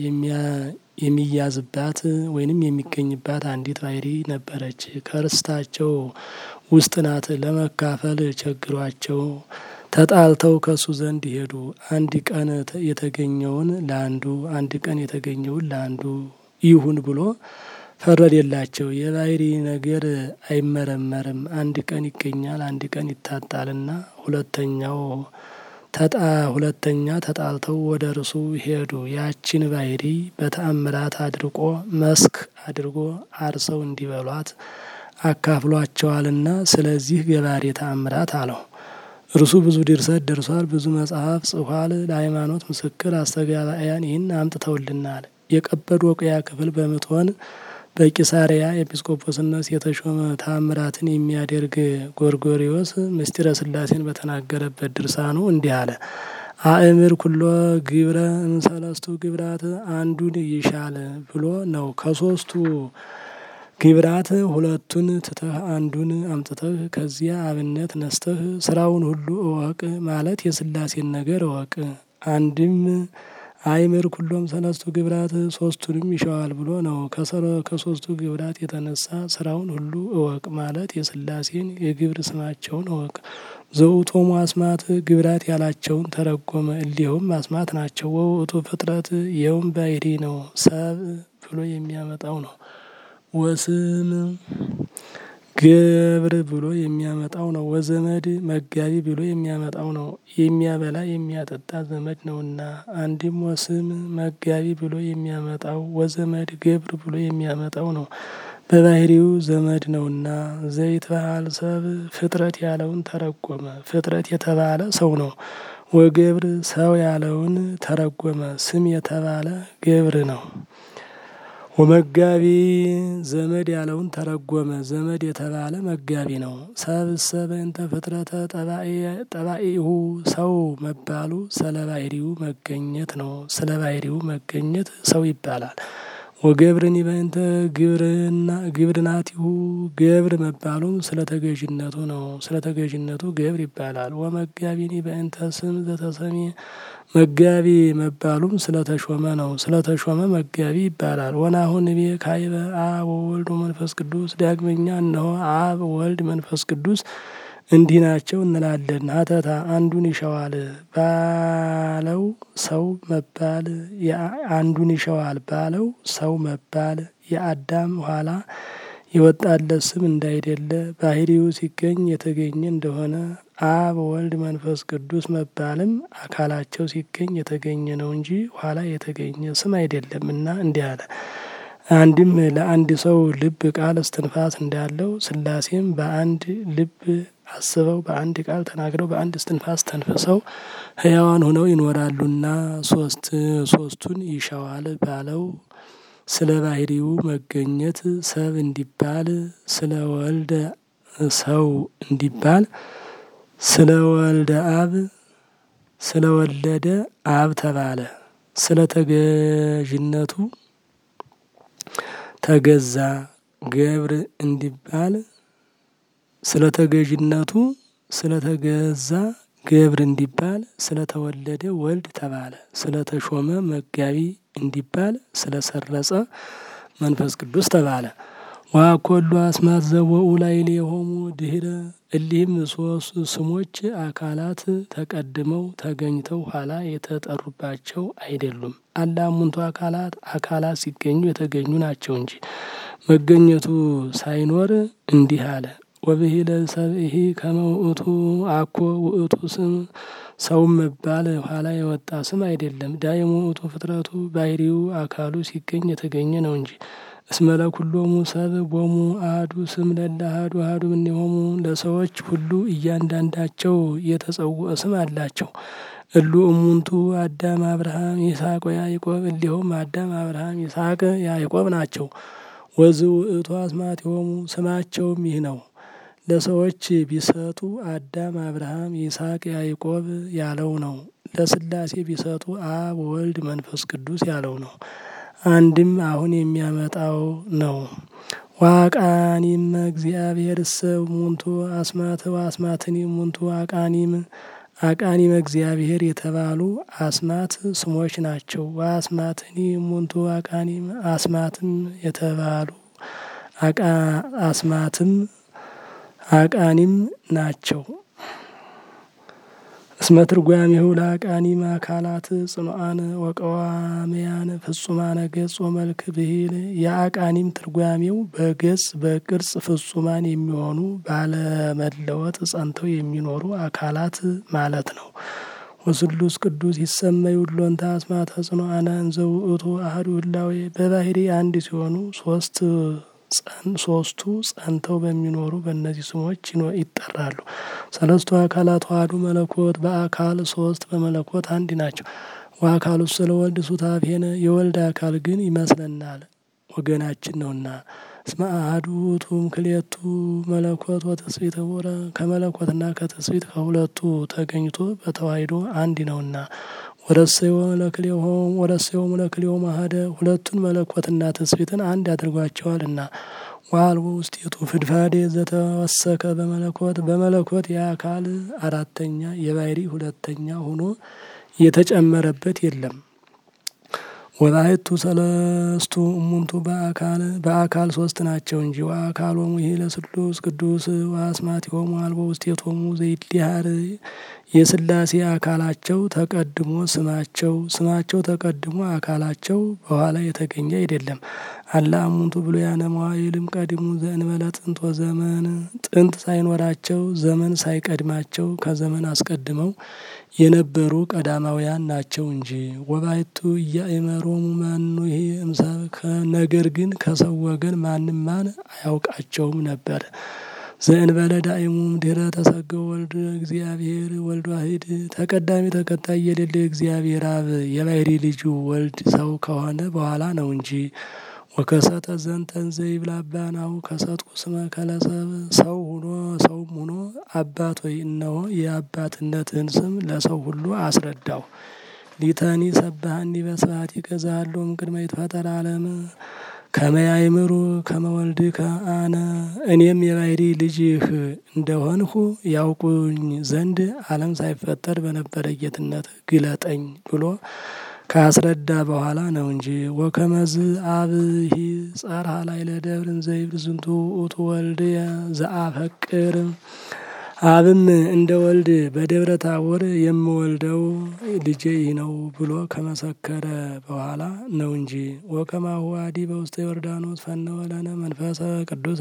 A: የሚያዝባት ወይንም የሚገኝባት አንዲት ባሕሪ ነበረች። ከርስታቸው ውስጥ ናት። ለመካፈል ቸግሯቸው ተጣልተው ከሱ ዘንድ ሄዱ። አንድ ቀን የተገኘውን ለአንዱ አንድ ቀን የተገኘውን ለአንዱ ይሁን ብሎ ፈረደላቸው። የባሕሪ ነገር አይመረመርም። አንድ ቀን ይገኛል፣ አንድ ቀን ይታጣልና ሁለተኛው ተጣ ሁለተኛ ተጣልተው ወደ እርሱ ሄዱ። ያችን ባሕሪ በተአምራት አድርቆ መስክ አድርጎ አርሰው እንዲበሏት አካፍሏቸዋልና ስለዚህ ገባሬ ተአምራት አለው። እርሱ ብዙ ድርሰት ደርሷል፣ ብዙ መጽሐፍ ጽፏል። ለሃይማኖት ምስክር አስተጋባያን ይህን አምጥተውልናል። የቀጰዶቅያ ክፍል በምትሆን በቂሳርያ ኤጲስቆጶስነት የተሾመ ታምራትን የሚያደርግ ጎርጎርዮስ ምስጢረ ሥላሴን በተናገረበት ድርሳኑ እንዲህ አለ። አእምር ኩሎ ግብረ እምሰለስቱ ግብራት አንዱን ይሻል ብሎ ነው። ከሶስቱ ግብራት ሁለቱን ትተህ አንዱን አምጥተህ ከዚያ አብነት ነስተህ ስራውን ሁሉ እወቅ ማለት የሥላሴን ነገር እወቅ። አንድም አይምር ኩሎም ሰለስቱ ግብራት ሶስቱንም ይሻዋል ብሎ ነው። ከሶስቱ ግብራት የተነሳ ስራውን ሁሉ እወቅ ማለት የሥላሴን የግብር ስማቸውን እወቅ። ዘውእቶሙ አስማት ግብራት ያላቸውን ተረጎመ። እሊኸውም አስማት ናቸው። ወውእቱ ፍጥረት ይኸውም ባሕሪ ነው። ሰብ ብሎ የሚያመጣው ነው። ወስም ገብር ብሎ የሚያመጣው ነው። ወዘመድ መጋቢ ብሎ የሚያመጣው ነው። የሚያበላ የሚያጠጣ ዘመድ ነውና። አንድም ወስም መጋቢ ብሎ የሚያመጣው ወዘመድ ገብር ብሎ የሚያመጣው ነው። በባህሪው ዘመድ ነውና። ዘይት በዓል ሰብ ፍጥረት ያለውን ተረጎመ። ፍጥረት የተባለ ሰው ነው። ወገብር ሰው ያለውን ተረጎመ። ስም የተባለ ገብር ነው። ወመጋቢ ዘመድ ያለውን ተረጎመ። ዘመድ የተባለ መጋቢ ነው። ሰብእሰ በእንተ ፍጥረተ ጠባኢሁ ሰው መባሉ ስለ ባህሪው መገኘት ነው። ስለ ባህሪው መገኘት ሰው ይባላል። ወገብርኒ በእንተ ግብርና ግብርናቲሁ ገብር መባሉም ስለ ተገዥነቱ ነው። ስለ ተገዥነቱ ገብር ይባላል። ወመጋቢኒ በእንተ ስም ዘተሰሜ መጋቢ መባሉም ስለተሾመ ነው። ስለተሾመ መጋቢ ይባላል። ወናሁ ንቤ ካይበ አብ ወወልድ ወመንፈስ ቅዱስ ዳግመኛ እነሆ አብ ወልድ መንፈስ ቅዱስ እንዲህ ናቸው እንላለን። ሀተታ አንዱን ይሸዋል ባለው ሰው መባል አንዱን ይሸዋል ባለው ሰው መባል የአዳም ኋላ የወጣለት ስም እንዳይደለ ባህሪው ሲገኝ የተገኘ እንደሆነ አብ ወልድ መንፈስ ቅዱስ መባልም አካላቸው ሲገኝ የተገኘ ነው እንጂ ኋላ የተገኘ ስም አይደለምና እንዲህ አለ። አንድም ለአንድ ሰው ልብ ቃል እስትንፋስ እንዳለው ሥላሴም በአንድ ልብ አስበው በአንድ ቃል ተናግረው በአንድ እስትንፋስ ተንፍሰው ሕያዋን ሆነው ይኖራሉና ሶስት ሶስቱን ይሸዋል ባለው ስለ ባህሪው መገኘት ሰብ እንዲባል ስለ ወልደ ሰው እንዲባል ስለ ወልደ አብ ስለ ወለደ አብ ተባለ። ስለ ተገዥነቱ ተገዛ ገብር እንዲባል ስለ ተገዥነቱ ስለ ተገዛ ገብር እንዲባል ስለ ተወለደ ወልድ ተባለ። ስለ ተሾመ መጋቢ እንዲባል ስለ ሰረጸ መንፈስ ቅዱስ ተባለ። ዋኮሉ አስማት ዘወኡ ላዕሌሆሙ ድኅረ እሊህም ሶስት ስሞች አካላት ተቀድመው ተገኝተው ኋላ የተጠሩባቸው አይደሉም። አላ እሙንቱ አካላት አካላት ሲገኙ የተገኙ ናቸው እንጂ መገኘቱ ሳይኖር እንዲህ አለ። ወብሂለ ሰብእሂ ከመ ውእቱ አኮ ውእቱ ስም ሰውም መባል ኋላ የወጣ ስም አይደለም። ዳይሙ ውእቱ ፍጥረቱ ባህሪው አካሉ ሲገኝ የተገኘ ነው እንጂ እስመ ለኩሎሙ ሰብ ቦሙ አሐዱ ስም ለእለ አሐዱ አሐዱ እምኔሆሙ ለሰዎች ሁሉ እያንዳንዳቸው የተጸውዖ ስም አላቸው። እሉ እሙንቱ አዳም አብርሃም ይስሐቅ ወያዕቆብ እሊሆም አዳም አብርሃም ይስሐቅ ያዕቆብ ናቸው። ወዝ ውእቱ አስማቲሆሙ ስማቸውም ይህ ነው። ለሰዎች ቢሰጡ አዳም አብርሃም ይስሐቅ ያዕቆብ ያለው ነው። ለሥላሴ ቢሰጡ አብ ወልድ መንፈስ ቅዱስ ያለው ነው። አንድም አሁን የሚያመጣው ነው። ዋቃኒም እግዚአብሔር እሰ እሙንቱ አስማት ወአስማትኒ እሙንቱ አቃኒም አቃኒም እግዚአብሔር የተባሉ አስማት ስሞች ናቸው። ወአስማትኒ እሙንቱ አቃኒም አስማትም የተባሉ አስማትም አቃኒም ናቸው። እስመ ትርጓሜሁ ለአቃኒም አካላት ጽኑዓን ወቀዋምያን ፍጹማነ ገጽ ወመልክ ብሂል የአቃኒም ትርጓሜው በገጽ በቅርጽ ፍጹማን የሚሆኑ ባለመለወጥ ጸንተው የሚኖሩ አካላት ማለት ነው። ወስሉስ ቅዱስ ይሰመዩ ሎንታ አስማተ ጽኑዓነ እንዘ ውእቱ አሐዱ ህላዌ በባህሪ አንድ ሲሆኑ ሶስት ሶስቱ ጸንተው በሚኖሩ በእነዚህ ስሞች ይጠራሉ። ሰለስቱ አካላት ተዋሕዱ መለኮት በአካል ሶስት በመለኮት አንድ ናቸው። ወአካሉ ስለ ወልድ ሱታፌነ የወልድ አካል ግን ይመስለናል ወገናችን ነውና። እስመ አሐዱ ውእቱ እምክልኤቱ መለኮት ወትስብእት ኅቡረ ከመለኮትና ከትስብእት ከሁለቱ ተገኝቶ በተዋሕዶ አንድ ነውና። ወረሰዮሙ ለክልኤሆሙ ወረሰዮሙ ለክልኤሆሙ አሐደ ሁለቱን መለኮትና ትስብእትን አንድ አድርጓቸዋልና። ወአልቦ ውስቴቱ ፍድፋዴ ዘተወሰከ በመለኮት በመለኮት የአካል አራተኛ የባሕሪ ሁለተኛ ሆኖ የተጨመረበት የለም። ወባሕቱ ሰለስቱ እሙንቱ በአካል በአካል ሶስት ናቸው እንጂ ወአካሎሙ ይህ ለስሉስ ቅዱስ ወአስማቲሆሙ አልቦ ውስቴቶሙ ዘይድሃር የሥላሴ አካላቸው ተቀድሞ ስማቸው ስማቸው ተቀድሞ አካላቸው በኋላ የተገኘ አይደለም። አላ እሙንቱ ብሉያነ መዋዕልም ቀድሙ ዘእንበለ ጥንት ወዘመን ጥንት ሳይኖራቸው ዘመን ሳይቀድማቸው ከዘመን አስቀድመው የነበሩ ቀዳማውያን ናቸው እንጂ። ወባሕቱ ኢያእመሮሙ መኑሂ እምሰብ ነገር ግን ከሰው ወገን ማንም ማን አያውቃቸውም ነበር። ዘእንበለ ዳእሙም ድህረ ተሰገው ወልድ እግዚአብሔር ወልድ ዋሂድ ተቀዳሚ ተከታይ የሌለ እግዚአብሔር አብ የባህሪ ልጁ ወልድ ሰው ከሆነ በኋላ ነው እንጂ ወከሰተ ዘንተን ዘይብላባናው ከሰጥኩ ስመ ከለሰብ ሰው ሁኖ ሰውም ሁኖ አባት ወይ እነሆ የአባትነትህን ስም ለሰው ሁሉ አስረዳው። ሊተኒ ሰባሃኒ በስብሐት ይገዛሃሎም ቅድመ ይትፈጠር ዓለም ከመያይምሩ ከመወልድከ አነ እኔም የባህሪ ልጅህ እንደሆንሁ ያውቁኝ ዘንድ ዓለም ሳይፈጠር በነበረ ጌትነት ግለጠኝ ብሎ ካስረዳ በኋላ ነው እንጂ ወከመዝ አብሂ ጸርሃ ላይ ለደብርን ዘይብል ዝንቱ ውእቱ ወልድ ዘአፈቅር አብም እንደ ወልድ በደብረ ታቦር የምወልደው ልጄ ይህ ነው ብሎ ከመሰከረ በኋላ ነው እንጂ ወከማሁ አዲ በውስተ ዮርዳኖስ ፈነወ ለነ መንፈሰ ቅዱሰ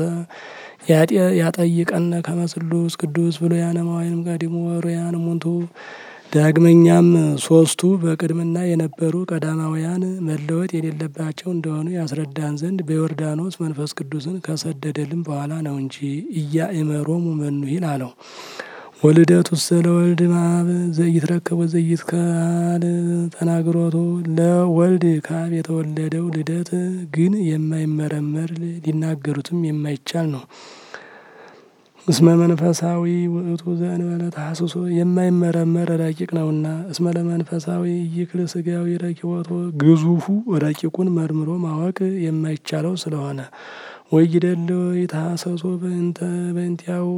A: ያጠይቀነ ከመስሉስ ቅዱስ ብሎ ያነማዋይንም ቀዲሙ ወሩያን ሙንቱ ዳግመኛም ሶስቱ በቅድምና የነበሩ ቀዳማውያን መለወጥ የሌለባቸው እንደሆኑ ያስረዳን ዘንድ በዮርዳኖስ መንፈስ ቅዱስን ከሰደደልን በኋላ ነው እንጂ ኢያእመሮሙ መኑሂል አለው። ወልደቱ ስለ ወልድ ማብ ዘይትረከብ ዘይትካል ተናግሮቱ ለወልድ ከአብ የተወለደው ልደት ግን የማይመረመር ሊናገሩትም የማይቻል ነው። እስመ መንፈሳዊ ውእቱ ዘእንበለ ተሐስሶ የማይመረመር ረቂቅ ነውና። እስመ ለመንፈሳዊ ይክል ስጋዊ ረኪቦቶ ግዙፉ ረቂቁን መርምሮ ማወቅ የማይቻለው ስለሆነ ወይደለ የተሐሰሶ በእንተ በእንቲያው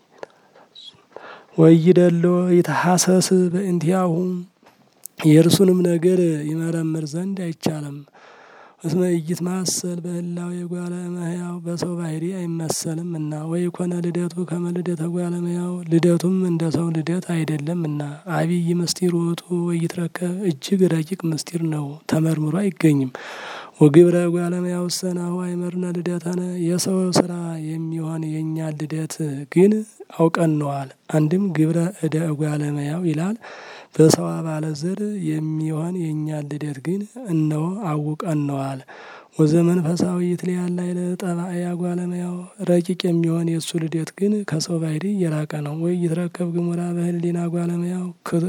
A: ወይደለ የተሐሰስ በእንቲያሁ የእርሱንም ነገር ይመረምር ዘንድ አይቻልም። እስመ ኢይትማሰል በህላዌ ጓለ እመሕያው በሰው ባህሪ አይመሰልም እና ወይ ኮነ ልደቱ ከመ ልደተ ጓለ እመሕያው ልደቱም እንደ ሰው ልደት አይደለም እና አብይ ምስጢር ውእቱ ወይትረከብ እጅግ ረቂቅ ምስጢር ነው፣ ተመርምሮ አይገኝም። ወግብረ ጓለ እመሕያው ሰናሁ አይመርነ ልደተነ የሰው ስራ የሚሆን የእኛን ልደት ግን አውቀነዋል። አንድም ግብረ እደ ጓለ እመሕያው ይላል በሰው አባለ ዘር የሚሆን የእኛን ልደት ግን እነሆ አውቀነዋል። ወዘመንፈሳዊ ይትለያል ላዕለ ጠባእያ ጓለ እመሕያው ረቂቅ የሚሆን የእሱ ልደት ግን ከሰው ባህሪ የራቀ ነው። ወይ ይትረከብ ግሙራ በህሊና ጓለ እመሕያው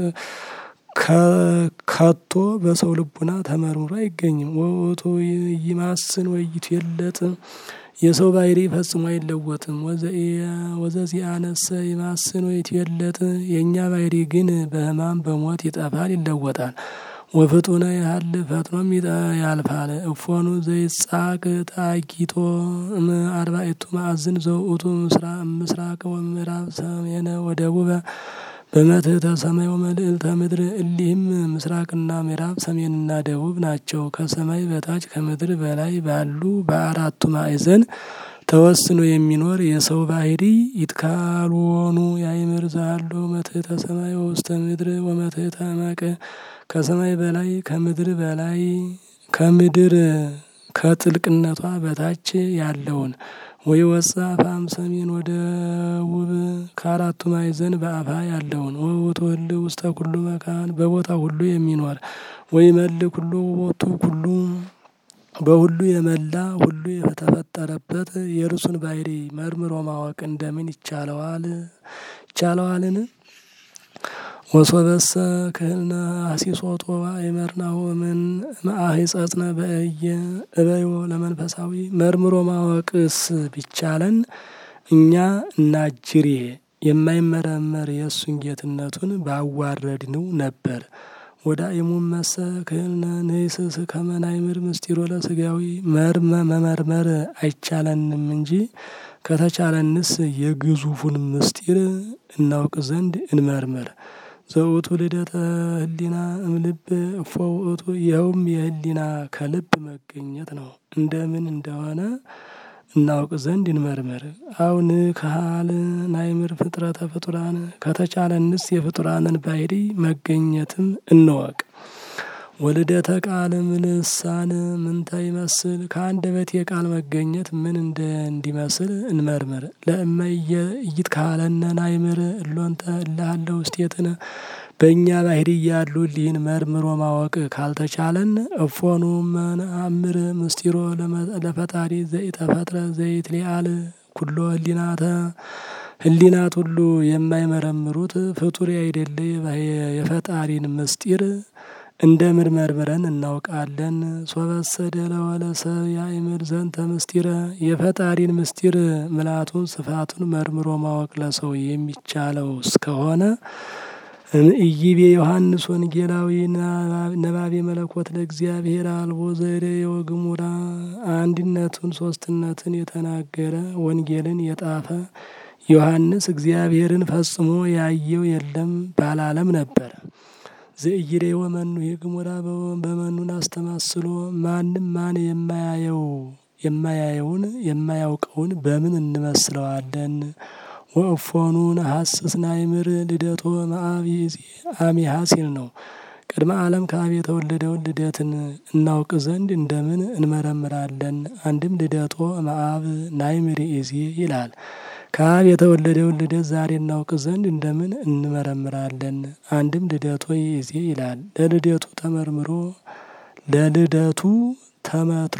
A: ከቶ በሰው ልቡና ተመርምሮ አይገኝም። ወውእቱ ይማስን ወይ ይትዌለጥ የሰው ባህሪ ፈጽሞ አይለወጥም። ወዘዚአነሰ ይማስን ወይ ይትዌለጥ የእኛ ባህሪ ግን በሕማም በሞት ይጠፋል ይለወጣል። ወፍጡነ ያህል ፈጥኖም ያልፋል። እፎኑ ዘይጻቅ ታጊቶ አርባዕቱ ማዕዝን ዘውእቱ ምስራቅ ወምዕራብ ሰሜነ ወደቡበ በመትሕተ ሰማይ ወመልዕልተ ምድር እሊህም ምስራቅና ምዕራብ ሰሜንና ደቡብ ናቸው። ከሰማይ በታች ከምድር በላይ ባሉ በአራቱ ማዕዘን ተወስኖ የሚኖር የሰው ባህሪ ይትካልወኑ ያይምር ዛሎ መትሕተ ሰማይ ወውስተ ምድር ወመትሕተ እመቅ ከሰማይ በላይ ከምድር በላይ ከምድር ከጥልቅነቷ በታች ያለውን ወይ ወጻ አፋም ሰሜን ወደ ውብ ከአራቱ ማዕዘን በአፋ ያለውን ወውእቱ ህልው ውስተ ኩሉ መካን በቦታ ሁሉ የሚኖር ወይ መል ኩሉ ቦቱ ኩሉ በሁሉ የመላ ሁሉ የተፈጠረበት የእርሱን ባህሪ መርምሮ ማወቅ እንደምን ይቻለዋል ይቻለዋልን? ወሶበሰ ክህልነ አሲሶጦ አይመርናሁ ምን ማአሂጸጽነ በእየ እበዮ ለመንፈሳዊ መርምሮ ማወቅስ ቢቻለን እኛ እናጅሬ የማይመረመር የእሱን ጌትነቱን ባዋረድንው ነበር። ወዳ የሙመሰ ክህልነ ንይስስ ከመናይምር ምስጢሮ ለስጋዊ መርመ መመርመር አይቻለንም እንጂ ከተቻለንስ የግዙፉን ምስጢር እናውቅ ዘንድ እንመርምር። ዘውእቱ ልደተ ህሊና እምልብ እፎ ውእቱ ይኸውም የህሊና ከልብ መገኘት ነው። እንደምን እንደሆነ እናውቅ ዘንድ እንመርምር። አሁን ካል ናይምር ፍጥረተ ፍጡራን ከተቻለንስ የፍጡራንን ባህሪ መገኘትም እንወቅ። ወልደተ ቃል ምልሳን ምንተ ይመስል ከአንደበት የቃል መገኘት ምን እንደ እንዲመስል እንመርምር። ለእመ ኢይትካለነ ናይምር እሎንተ እልሃለ ውስቴትነ በእኛ ባህሪ ያሉ ሊህን መርምሮ ማወቅ ካልተቻለን እፎኑ መናምር ምስጢሮ ለፈጣሪ ዘይተፈጥረ ዘይት ሊአል ኩሎ ህሊናተ ህሊናት ሁሉ የማይመረምሩት ፍጡር አይደለ የፈጣሪን ምስጢር እንደምን መርምረን እናውቃለን? ሶበሰደ ለወለ ሰብ ያእምር ዘንተ ምስጢረ የፈጣሪን ምስጢር ምልአቱን ስፋቱን መርምሮ ማወቅ ለሰው የሚቻለው እስከሆነ ኢይቤ ዮሐንስ ወንጌላዊ ነባቤ መለኮት ለእግዚአብሔር አልቦ ዘሬ ወግሙራ አንድነቱን ሶስትነትን የተናገረ ወንጌልን የጣፈ ዮሐንስ እግዚአብሔርን ፈጽሞ ያየው የለም ባላለም ነበር። ዘእይሬ ወመኑ የግሙራ በመኑን አስተማስሎ ማንም ማን የማያየው የማያየውን የማያውቀውን በምን እንመስለዋለን? ወእፎኑን ሀስስ ናይምር ልደቶ መአብ አሚሃ ሲል ነው። ቅድመ ዓለም ከአብ የተወለደውን ልደትን እናውቅ ዘንድ እንደምን እንመረምራለን? አንድም ልደቶ መአብ ናይምር ኢዜ ይላል። ከአብ የተወለደውን ልደት ዛሬ እናውቅ ዘንድ እንደምን እንመረምራለን? አንድም ልደቶ ይዜ ይላል። ለልደቱ ተመርምሮ ለልደቱ ተመትሮ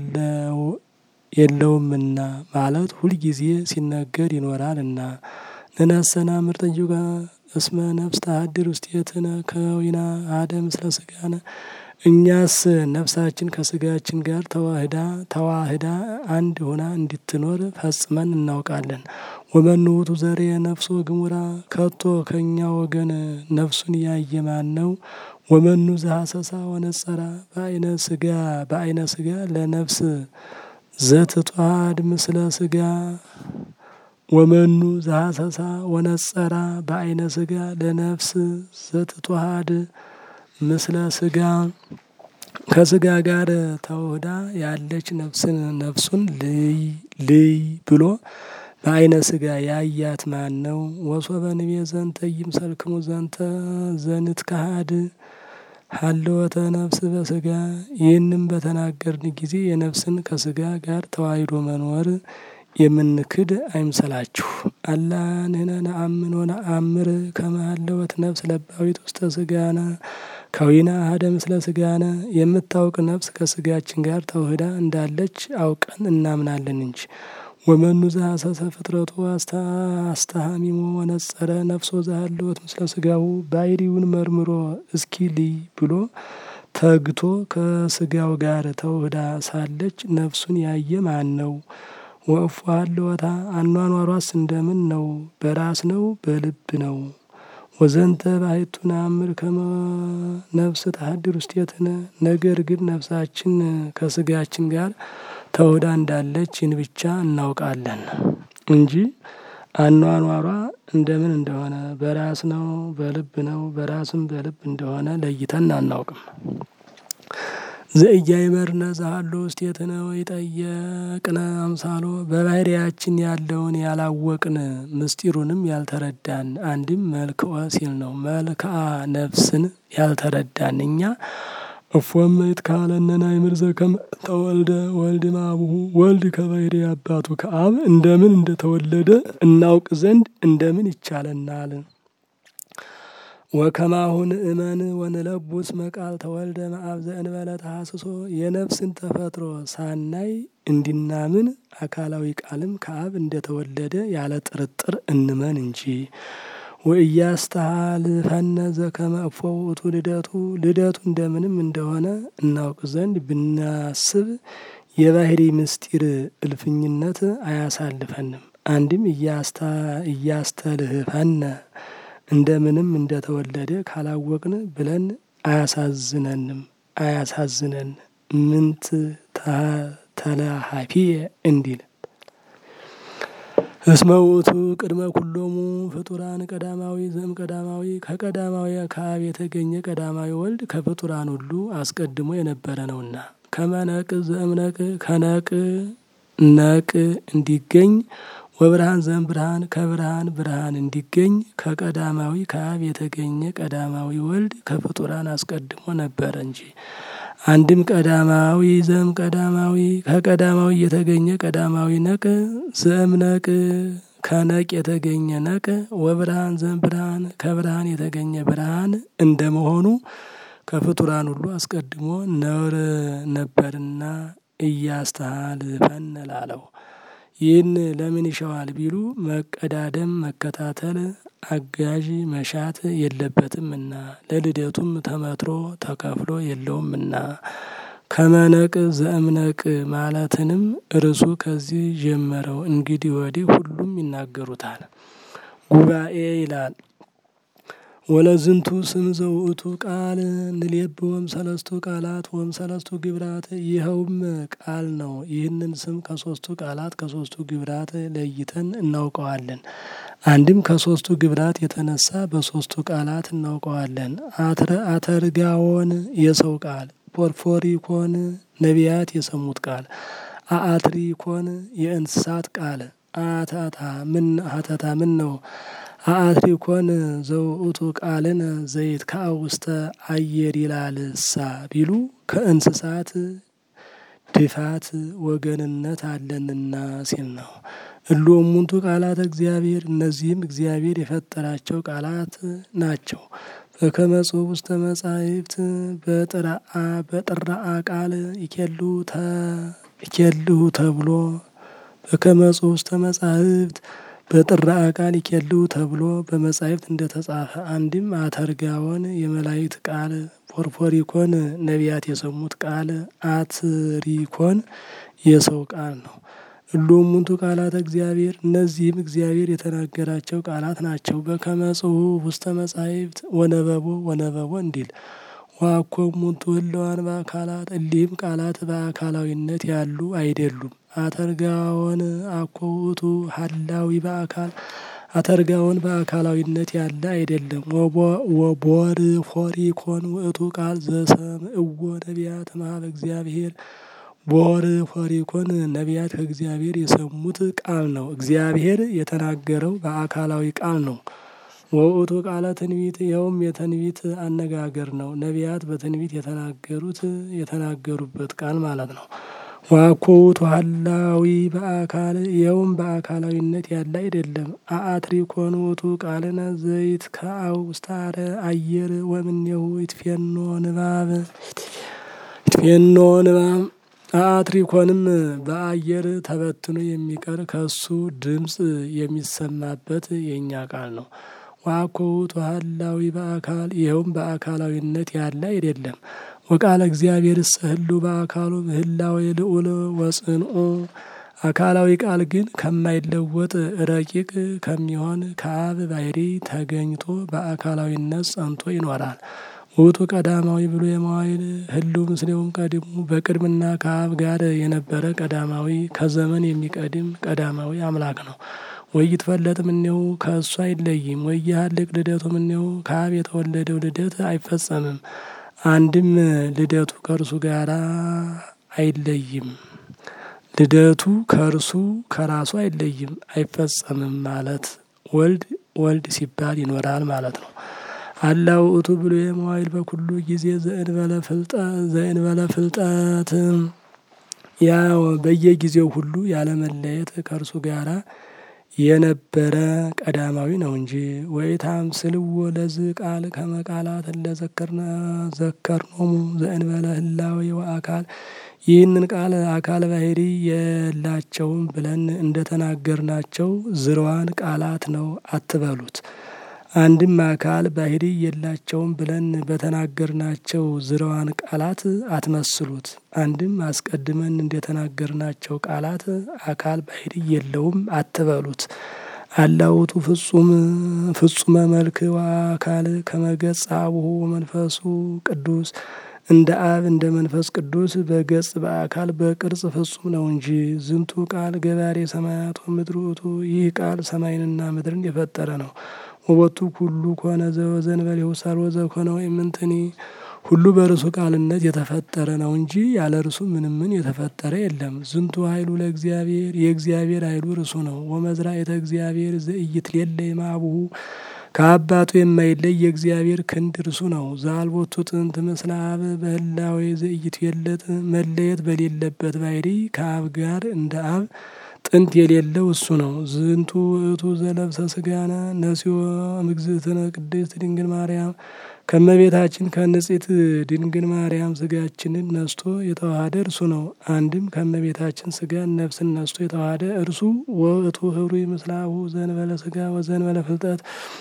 A: የለውምና ማለት ሁልጊዜ ሲነገር ይኖራልና። ንነሰና ምርጠዩ እስመ ነፍስ ተሀድር ውስቴትነ ከዊና አደ ምስለ ስጋነ እኛስ ነፍሳችን ከስጋችን ጋር ተዋህዳ ተዋህዳ አንድ ሆና እንድትኖር ፈጽመን እናውቃለን። ወመኑ ውእቱ ዘሬ ነፍሶ ግሙራ ከቶ ከእኛ ወገን ነፍሱን ያየ ማን ነው? ወመኑ ዘሐሰሳ ወነጸራ በአይነ ስጋ በአይነ ስጋ ለነፍስ ዘትጧድ ምስለ ስጋ ወመኑ ዘሐሰሳ ወነጸራ በአይነ ስጋ ለነፍስ ዘትቷሃድ ምስለ ስጋ ከስጋ ጋር ተውህዳ ያለች ነፍስን ነፍሱን ልይ ልይ ብሎ በአይነ ስጋ ያያት ማን ነው? ወሶበ ንቤ ዘንተ ይምሰልክሙ ዘንተ ዘንትካሃድ ሀለወተ ነፍስ በስጋ ይህንም በተናገርን ጊዜ የነፍስን ከስጋ ጋር ተዋሂዶ መኖር የምንክድ አይምሰላችሁ። አላ ንሕነ ነአምን ወነአምር ከመ ሀለወት ነፍስ ለባዊት ውስተ ስጋነ ከዊና አሐደ ምስለ ስጋነ የምታውቅ ነፍስ ከስጋችን ጋር ተውህዳ እንዳለች አውቀን እናምናለን እንጂ። ወመኑ ዘሐሰሰ ፍጥረቱ አስተሃሚሞ ወነጸረ ነፍሶ ዘሀለወት ምስለ ስጋሁ ባሕርዩን መርምሮ እስኪ ልይ ብሎ ተግቶ ከስጋው ጋር ተውህዳ ሳለች ነፍሱን ያየ ማን ነው? ወእፎ ሀለወታ አኗኗሯስ እንደምን ነው? በራስ ነው? በልብ ነው? ወዘንተ ባሕቱ ነአምር ከመ ነፍስ ተሀድር ውስቴትነ ነገር ግን ነፍሳችን ከስጋችን ጋር ተውህዳ እንዳለች ይህን ብቻ እናውቃለን እንጂ አኗኗሯ እንደምን እንደሆነ በራስ ነው በልብ ነው በራስም በልብ እንደሆነ ለይተን አናውቅም። ዘኢያእመርነ ዘሀሎ ውስቴትነ ወኢጠየቅነ አምሳሎ በባሕርያችን ያለውን ያላወቅን ምስጢሩንም ያልተረዳን አንድም መልክዖ ሲል ነው። መልክዓ ነፍስን ያልተረዳን እኛ እፎም ይትካለነ ናእምር ዘከመ ተወልደ ወልድ እምአቡሁ ወልድ ከባሕርይ አባቱ ከአብ እንደምን እንደተወለደ እናውቅ ዘንድ እንደምን ይቻለናል? ወከማሁን እመን ወንለቡስ መቃል ተወልደ እምአብ ዘእንበለ ተሐስሶ የነፍስን ተፈጥሮ ሳናይ እንዲናምን አካላዊ ቃልም ከአብ እንደተወለደ ያለ ጥርጥር እንመን እንጂ። ወኢያስተሃልፈነ ዘከመ እፎ ውእቱ ልደቱ ልደቱ እንደምንም እንደሆነ እናውቅ ዘንድ ብናስብ የባሕርይ ምስጢር እልፍኝነት አያሳልፈንም። አንድም እያስተልህፈነ እንደምንም እንደተወለደ ካላወቅን ብለን አያሳዝነንም አያሳዝነን ምንት ተለሃፊየ እንዲል እስመ ውእቱ ቅድመ ኩሎሙ ፍጡራን ቀዳማዊ ዘእም ቀዳማዊ ከቀዳማዊ ከአብ የተገኘ ቀዳማዊ ወልድ ከፍጡራን ሁሉ አስቀድሞ የነበረ ነውና ከመነቅ ዘእምነቅ ከነቅ ነቅ እንዲገኝ ወብርሃን ዘእም ብርሃን ከብርሃን ብርሃን እንዲገኝ ከቀዳማዊ ከአብ የተገኘ ቀዳማዊ ወልድ ከፍጡራን አስቀድሞ ነበረ እንጂ። አንድም ቀዳማዊ ዘእም ቀዳማዊ ከቀዳማዊ የተገኘ ቀዳማዊ ነቅ ዘእም ነቅ ከነቅ የተገኘ ነቅ ወብርሃን ዘእምብርሃን ከብርሃን የተገኘ ብርሃን እንደመሆኑ ከፍጡራን ሁሉ አስቀድሞ ነውር ነበርና እያስተሃልፈን ላለው ይህን ለምን ይሸዋል ቢሉ መቀዳደም መከታተል አጋዥ መሻት የለበትምና ለልደቱም ተመትሮ ተከፍሎ የለውምና ከመነቅ ዘእምነቅ ማለትንም እርሱ ከዚህ ጀመረው። እንግዲህ ወዲህ ሁሉም ይናገሩታል። ጉባኤ ይላል። ወለዝንቱ ስም ዘውእቱ ቃል ንሌብወም ሰለስቱ ቃላት ወም ሰለስቱ ግብራት ይኸውም ቃል ነው። ይህንን ስም ከሶስቱ ቃላት ከሶስቱ ግብራት ለይተን እናውቀዋለን። አንድም ከሶስቱ ግብራት የተነሳ በሶስቱ ቃላት እናውቀዋለን። አተርጋዎን የሰው ቃል፣ ፖርፎሪኮን ነቢያት የሰሙት ቃል፣ አአትሪኮን የእንስሳት ቃል አታታ ምን ሀተታ ምን ነው አአትሪኮን ዘውእቱ ቃልን ዘይት ከአውስተ አየር ይላልሳ ቢሉ ከእንስሳት ድፋት ወገንነት አለንና ሲል ነው። እሉ እሙንቱ ቃላት እግዚአብሔር እነዚህም እግዚአብሔር የፈጠራቸው ቃላት ናቸው። በከመ ጽሑፍ ውስተ መጻሕፍት በጥራአ በጥራአ ቃል ይኬሉ ይኬልሁ ተብሎ በከመ ጽሑፍ ውስተ መጻሕፍት በጥራአ ቃል ይኬልሁ ተብሎ በመጻሕፍት እንደተጻፈ አንድም አተርጋዎን የመላእክት ቃል፣ ፖርፖሪኮን ነቢያት የሰሙት ቃል፣ አትሪኮን የሰው ቃል ነው። እሉ እሙንቱ ቃላት እግዚአብሔር እነዚህም እግዚአብሔር የተናገራቸው ቃላት ናቸው። በከመ ጽሑፍ ውስተ መጻሕፍት ወነበቦ ወነበቦ እንዲል ዋኮ እሙንቱ ህለዋን በአካላት እሊህም ቃላት በአካላዊነት ያሉ አይደሉም። አተርጋዎን አኮ ውእቱ ሀላዊ በአካል አተርጋዎን በአካላዊነት ያለ አይደለም። ወቦር ፎሪኮን ውእቱ ቃል ዘሰምዕዎ ነቢያት እምኀበ እግዚአብሔር ቦር ፎሪኮን ነቢያት ከእግዚአብሔር የሰሙት ቃል ነው። እግዚአብሔር የተናገረው በአካላዊ ቃል ነው። ወውእቱ ቃለ ትንቢት ይኸውም የትንቢት አነጋገር ነው። ነቢያት በትንቢት የተናገሩት የተናገሩበት ቃል ማለት ነው። ዋኮ ውእቱ ሀላዊ በአካል ይኸውም በአካላዊነት ያለ አይደለም። አአትሪኮን ውእቱ ቃልነ ዘይት ከአው ውስታረ አየር ወምኔሁ ይትፌኖ ንባብ ይትፌኖ ንባብ አትሪኮንም በአየር ተበትኖ የሚቀር ከሱ ድምፅ የሚሰማበት የእኛ ቃል ነው። ዋኮ ውእቱ ሀላዊ በአካል ይኸውም በአካላዊነት ያለ አይደለም። ወቃለ እግዚአብሔር እሰህሉ በአካሉ ምህላዊ ልዑል ወጽንኡ አካላዊ ቃል ግን ከማይለወጥ ረቂቅ ከሚሆን ከአብ ባሕሪ ተገኝቶ በአካላዊነት ጸንቶ ይኖራል። ውእቱ ቀዳማዊ ብሎ የመዋይል ህልው ምስሌውም ቀድሙ በቅድምና ከአብ ጋር የነበረ ቀዳማዊ ከዘመን የሚቀድም ቀዳማዊ አምላክ ነው። ወይትፈለጥ እምኔሁ ከእሱ አይለይም። ወይሃልቅ ልደቱ እምኔሁ ከአብ የተወለደው ልደት አይፈጸምም። አንድም ልደቱ ከእርሱ ጋር አይለይም። ልደቱ ከእርሱ ከራሱ አይለይም አይፈጸምም ማለት ወልድ ወልድ ሲባል ይኖራል ማለት ነው። አላ ውእቱ ብሎ የመዋይል በኩሉ ጊዜ ዘእንበለ ፍልጠት ያ በየጊዜው ሁሉ ያለመለየት ከእርሱ ጋራ የነበረ ቀዳማዊ ነው እንጂ ወይታም ስልዎ ለዝ ቃል ከመቃላት ለዘከርነ ዘከርኖሙ ዘእንበለ ህላዌ ወአካል ይህንን ቃል አካል ባሕሪ የላቸውም ብለን እንደተናገርናቸው ዝርዋን ቃላት ነው አትበሉት። አንድም አካል ባሕሪ የላቸውም ብለን በተናገርናቸው ዝርዋን ቃላት አትመስሉት። አንድም አስቀድመን እንደተናገርናቸው ቃላት አካል ባሕሪ የለውም አትበሉት። አላ ውእቱ ፍጹም ፍጹመ መልክ ወአካል ከመገጸ አቡሁ መንፈሱ ቅዱስ እንደ አብ እንደ መንፈስ ቅዱስ በገጽ በአካል በቅርጽ ፍጹም ነው እንጂ ዝንቱ ቃል ገባሬ ሰማያት ወምድር ውእቱ ይህ ቃል ሰማይንና ምድርን የፈጠረ ነው። ወቦቱ ሁሉ ኮነ ዘወዘእንበሌሁ ሠርወ ዘኮነ ወኢምንትኒ ሁሉ በርሱ ቃልነት የተፈጠረ ነው እንጂ ያለ እርሱ ምንም ምን የተፈጠረ የለም። ዝንቱ ኃይሉ ለእግዚአብሔር የእግዚአብሔር ኃይሉ እርሱ ነው። ወመዝራዕተ እግዚአብሔር ዘኢይትሌለይ እምአቡሁ ከአባቱ የማይለይ የእግዚአብሔር ክንድ እርሱ ነው። ዘአልቦቱ ጥንት ምስለ አብ በህላዌ ዘኢይትዌለጥ መለየት በሌለበት ባሕሪ ከአብ ጋር እንደ አብ ጥንት የሌለው እሱ ነው። ዝንቱ ውእቱ ዘለብሰ ስጋነ ነሲዮ እምግዝእትነ ቅድስት ድንግል ማርያም ከመቤታችን ከንጽሕት ድንግል ማርያም ስጋችንን ነስቶ የተዋሃደ እርሱ ነው። አንድም ከመቤታችን ስጋን ነፍስን ነስቶ የተዋሃደ እርሱ ውእቱ ህብሩ ምስላሁ ዘንበለ ስጋ ወዘንበለ ፍልጠት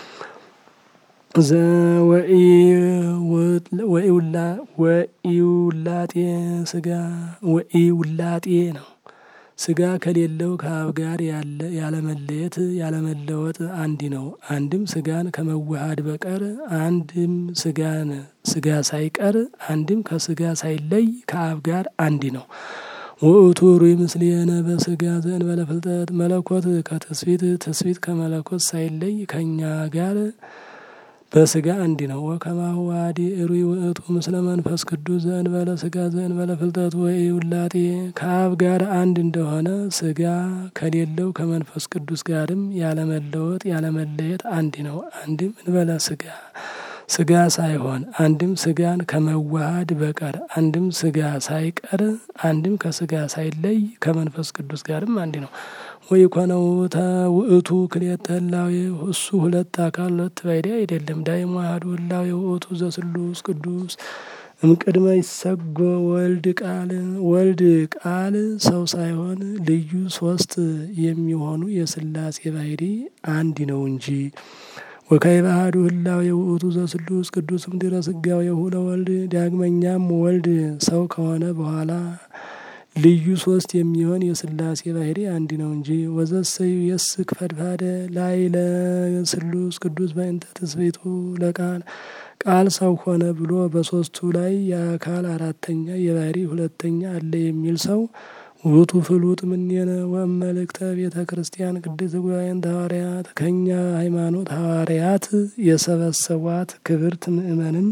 A: ወኢውላጤ ስጋ ወኢውላጤ ነው። ስጋ ከሌለው ከአብ ጋር ያለ ያለመለየት ያለመለወጥ አንዲ ነው። አንድም ስጋን ከመዋሃድ በቀር አንድም ስጋን ስጋ ሳይቀር አንድም ከስጋ ሳይለይ ከአብ ጋር አንዲ ነው። ውእቱ ሩይ ምስሌነ በስጋ ዘእንበለ ፍልጠት መለኮት ከትስፊት ትስፊት ከመለኮት ሳይለይ ከእኛ ጋር በስጋ አንዲ ነው። ወከማሁ ዋዲ ሩይ ውእቱ ምስለ መንፈስ ቅዱስ ዘእንበለ ስጋ ዘእንበለ ፍልጠት ወኢውላጤ ከአብ ጋር አንድ እንደሆነ ስጋ ከሌለው ከመንፈስ ቅዱስ ጋርም ያለመለወጥ ያለመለየት አንዲ ነው። አንድም እንበለ ስጋ ስጋ ሳይሆን አንድም ስጋን ከመዋሃድ በቀር አንድም ስጋ ሳይቀር አንድም ከስጋ ሳይለይ ከመንፈስ ቅዱስ ጋርም አንዲ ነው። ወይ ኮነው ውእቱ ክልኤተ ህላዌ እሱ ሁለት አካል ሁለት ባሕርይ አይደለም። ዳይሙ አሐዱ ህላዌ ውእቱ ዘስሉስ ቅዱስ እምቅድመ ይሰጎ ወልድ ቃል ወልድ ቃል ሰው ሳይሆን ልዩ ሶስት የሚሆኑ የስላሴ ባሕርይ አንድ ነው እንጂ ወካዕበ አሐዱ ህላዌ ውእቱ ዘስሉስ ቅዱስ እምድኅረ ስጋዌሁ ለወልድ ዳግመኛም ወልድ ሰው ከሆነ በኋላ ልዩ ሶስት የሚሆን የስላሴ ባሕርይ አንድ ነው እንጂ ወዘሰዩ የስክ ፈድፋደ ላይ ለስሉስ ቅዱስ በእንተ ትስብእቱ ለቃል ቃል ሰው ሆነ ብሎ በሶስቱ ላይ የአካል አራተኛ የባሕርይ ሁለተኛ አለ የሚል ሰው ውእቱ ፍሉጥ እምኔነ ወእመልእክተ ቤተ ክርስቲያን ቅድስት ጉባኤንተ ሐዋርያት ከእኛ ሃይማኖት ሐዋርያት የሰበሰቧት ክብርት ምእመንን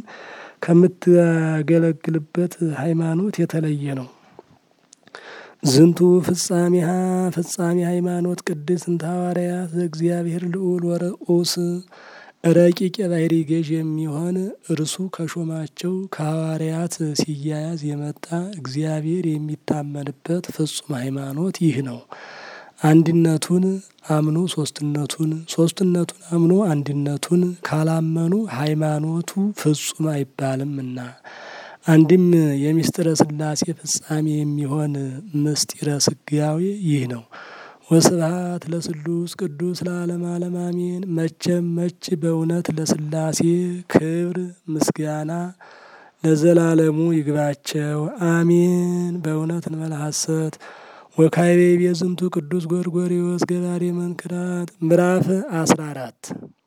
A: ከምትገለግልበት ሃይማኖት የተለየ ነው። ዝንቱ ፍጻሜሃ ፍጻሜ ሃይማኖት ቅድስት እንተ ሐዋርያት ዘእግዚአብሔር ልዑል ወርዑስ ረቂቅ የባሕርይ ገዥ የሚሆን እርሱ ከሾማቸው ከሐዋርያት ሲያያዝ የመጣ እግዚአብሔር የሚታመንበት ፍጹም ሃይማኖት ይህ ነው። አንድነቱን አምኖ ሶስትነቱን ሶስትነቱን አምኖ አንድነቱን ካላመኑ ሃይማኖቱ ፍጹም አይባልምና አንድም የምስጢረ ሥላሴ ፍጻሜ የሚሆን ምስጢረ ስጋዌ ይህ ነው። ወስብሐት ለስሉስ ቅዱስ ለዓለመ ዓለም አሜን። መቼም መች በእውነት ለሥላሴ ክብር ምስጋና ለዘላለሙ ይግባቸው አሜን። በእውነት እንበለ ሐሰት ወካዕበ ይቤ ዝንቱ ቅዱስ ጎርጎርዮስ ገባሬ መንክራት ምዕራፍ አስራ አራት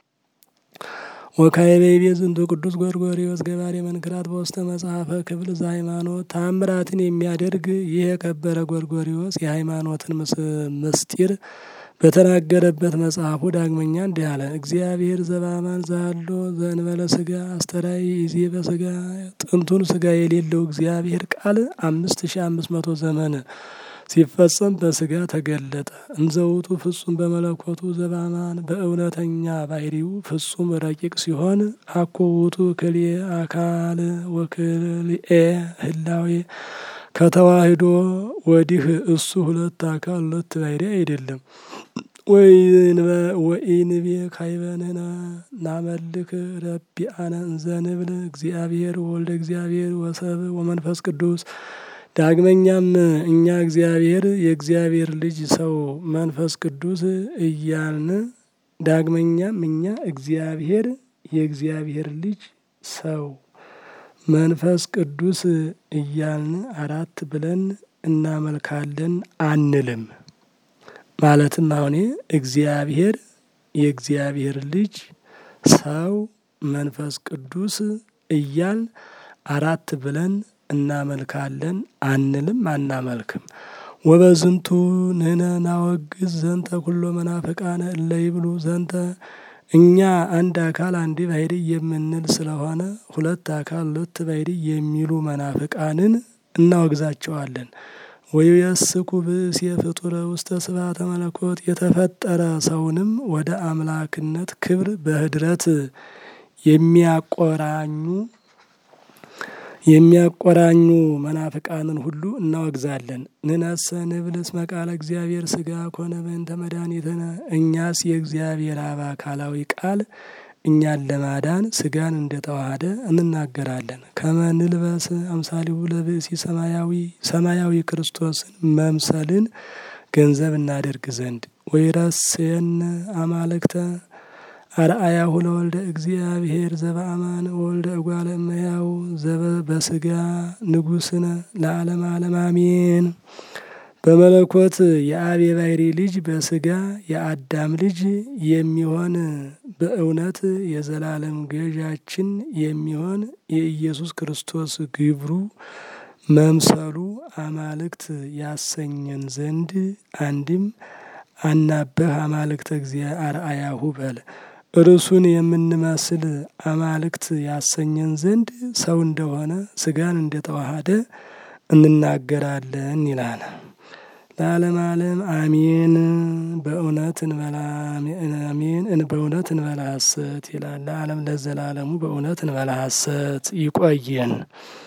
A: ወካዕበ ይቤ ዝንቱ ቅዱስ ጎርጎርዮስ ገባሬ መንክራት በውስተ መጽሐፈ ክፍል ዘሃይማኖት ታምራትን የሚያደርግ ይህ የከበረ ጎርጎርዮስ የሃይማኖትን ምስጢር በተናገረበት መጽሐፉ ዳግመኛ እንዲህ አለ። እግዚአብሔር ዘበአማን ዘሃሎ ዘእንበለ ስጋ አስተራይ ይዜ በስጋ ጥንቱን ስጋ የሌለው እግዚአብሔር ቃል አምስት ሺ አምስት መቶ ዘመን ሲፈጸም በስጋ ተገለጠ። እንዘውቱ ፍጹም በመለኮቱ ዘበአማን በእውነተኛ ባሕርዩ ፍጹም ረቂቅ ሲሆን አኮ ውእቱ ክልኤ አካል ወክልኤ ህላዌ ከተዋህዶ ወዲህ እሱ ሁለት አካል ሁለት ባሕርይ አይደለም። ወኢንቤ ካይበንህነ ናመልክ ረቢአነ እንዘ ንብል እግዚአብሔር ወልደ እግዚአብሔር ወሰብ ወመንፈስ ቅዱስ ዳግመኛም እኛ እግዚአብሔር የእግዚአብሔር ልጅ ሰው መንፈስ ቅዱስ እያልን ዳግመኛም እኛ እግዚአብሔር የእግዚአብሔር ልጅ ሰው መንፈስ ቅዱስ እያልን አራት ብለን እናመልካለን አንልም። ማለትም አሁን እግዚአብሔር የእግዚአብሔር ልጅ ሰው መንፈስ ቅዱስ እያልን አራት ብለን እናመልካለን አንልም አናመልክም። ወበዝንቱ ንሕነ ናወግዝ ዘንተ ኩሎ መናፍቃነ እለ ይብሉ ዘንተ እኛ አንድ አካል አንድ ባሕርይ የምንል ስለሆነ ሁለት አካል ሁለት ባሕርይ የሚሉ መናፍቃንን እናወግዛቸዋለን። ወይየስኩ ብእሴ ፍጡረ ውስተ ስብሐተ መለኮት የተፈጠረ ሰውንም ወደ አምላክነት ክብር በህድረት የሚያቆራኙ የሚያቆራኙ መናፍቃንን ሁሉ እናወግዛለን። ንነሰ ንብል እስመ ቃለ እግዚአብሔር ሥጋ ኮነ በእንተ መድኃኒትነ። እኛስ የእግዚአብሔር አብ አካላዊ ቃል እኛን ለማዳን ሥጋን እንደተዋሃደ እንናገራለን። ከመ ንልበስ አምሳሊሁ ለብእሲ ሰማያዊ ሰማያዊ ክርስቶስን መምሰልን ገንዘብ እናደርግ ዘንድ ወይረሴነ አማልክተ አርአያሁ ለወልደ እግዚአብሔር ዘበአማን ወልደ እጓለ እመሕያው በስጋ ንጉሥነ ለዓለም ዓለም አሜን። በመለኮት የአብ የባሕሪ ልጅ በስጋ የአዳም ልጅ የሚሆን በእውነት የዘላለም ገዣችን የሚሆን የኢየሱስ ክርስቶስ ግብሩ መምሰሉ አማልክት ያሰኘን ዘንድ አንድም አናበህ አማልክተ እግዚአ አርአያሁ በል እርሱን የምንመስል አማልክት ያሰኘን ዘንድ ሰው እንደሆነ ሥጋን እንደተዋሃደ እንናገራለን ይላል። ለዓለም ዓለም አሜን። በእውነት እንበላ አሜን። በእውነት እንበላ ሐሰት ይላል። ለዓለም ለዘላለሙ በእውነት እንበላ ሐሰት ይቆየን።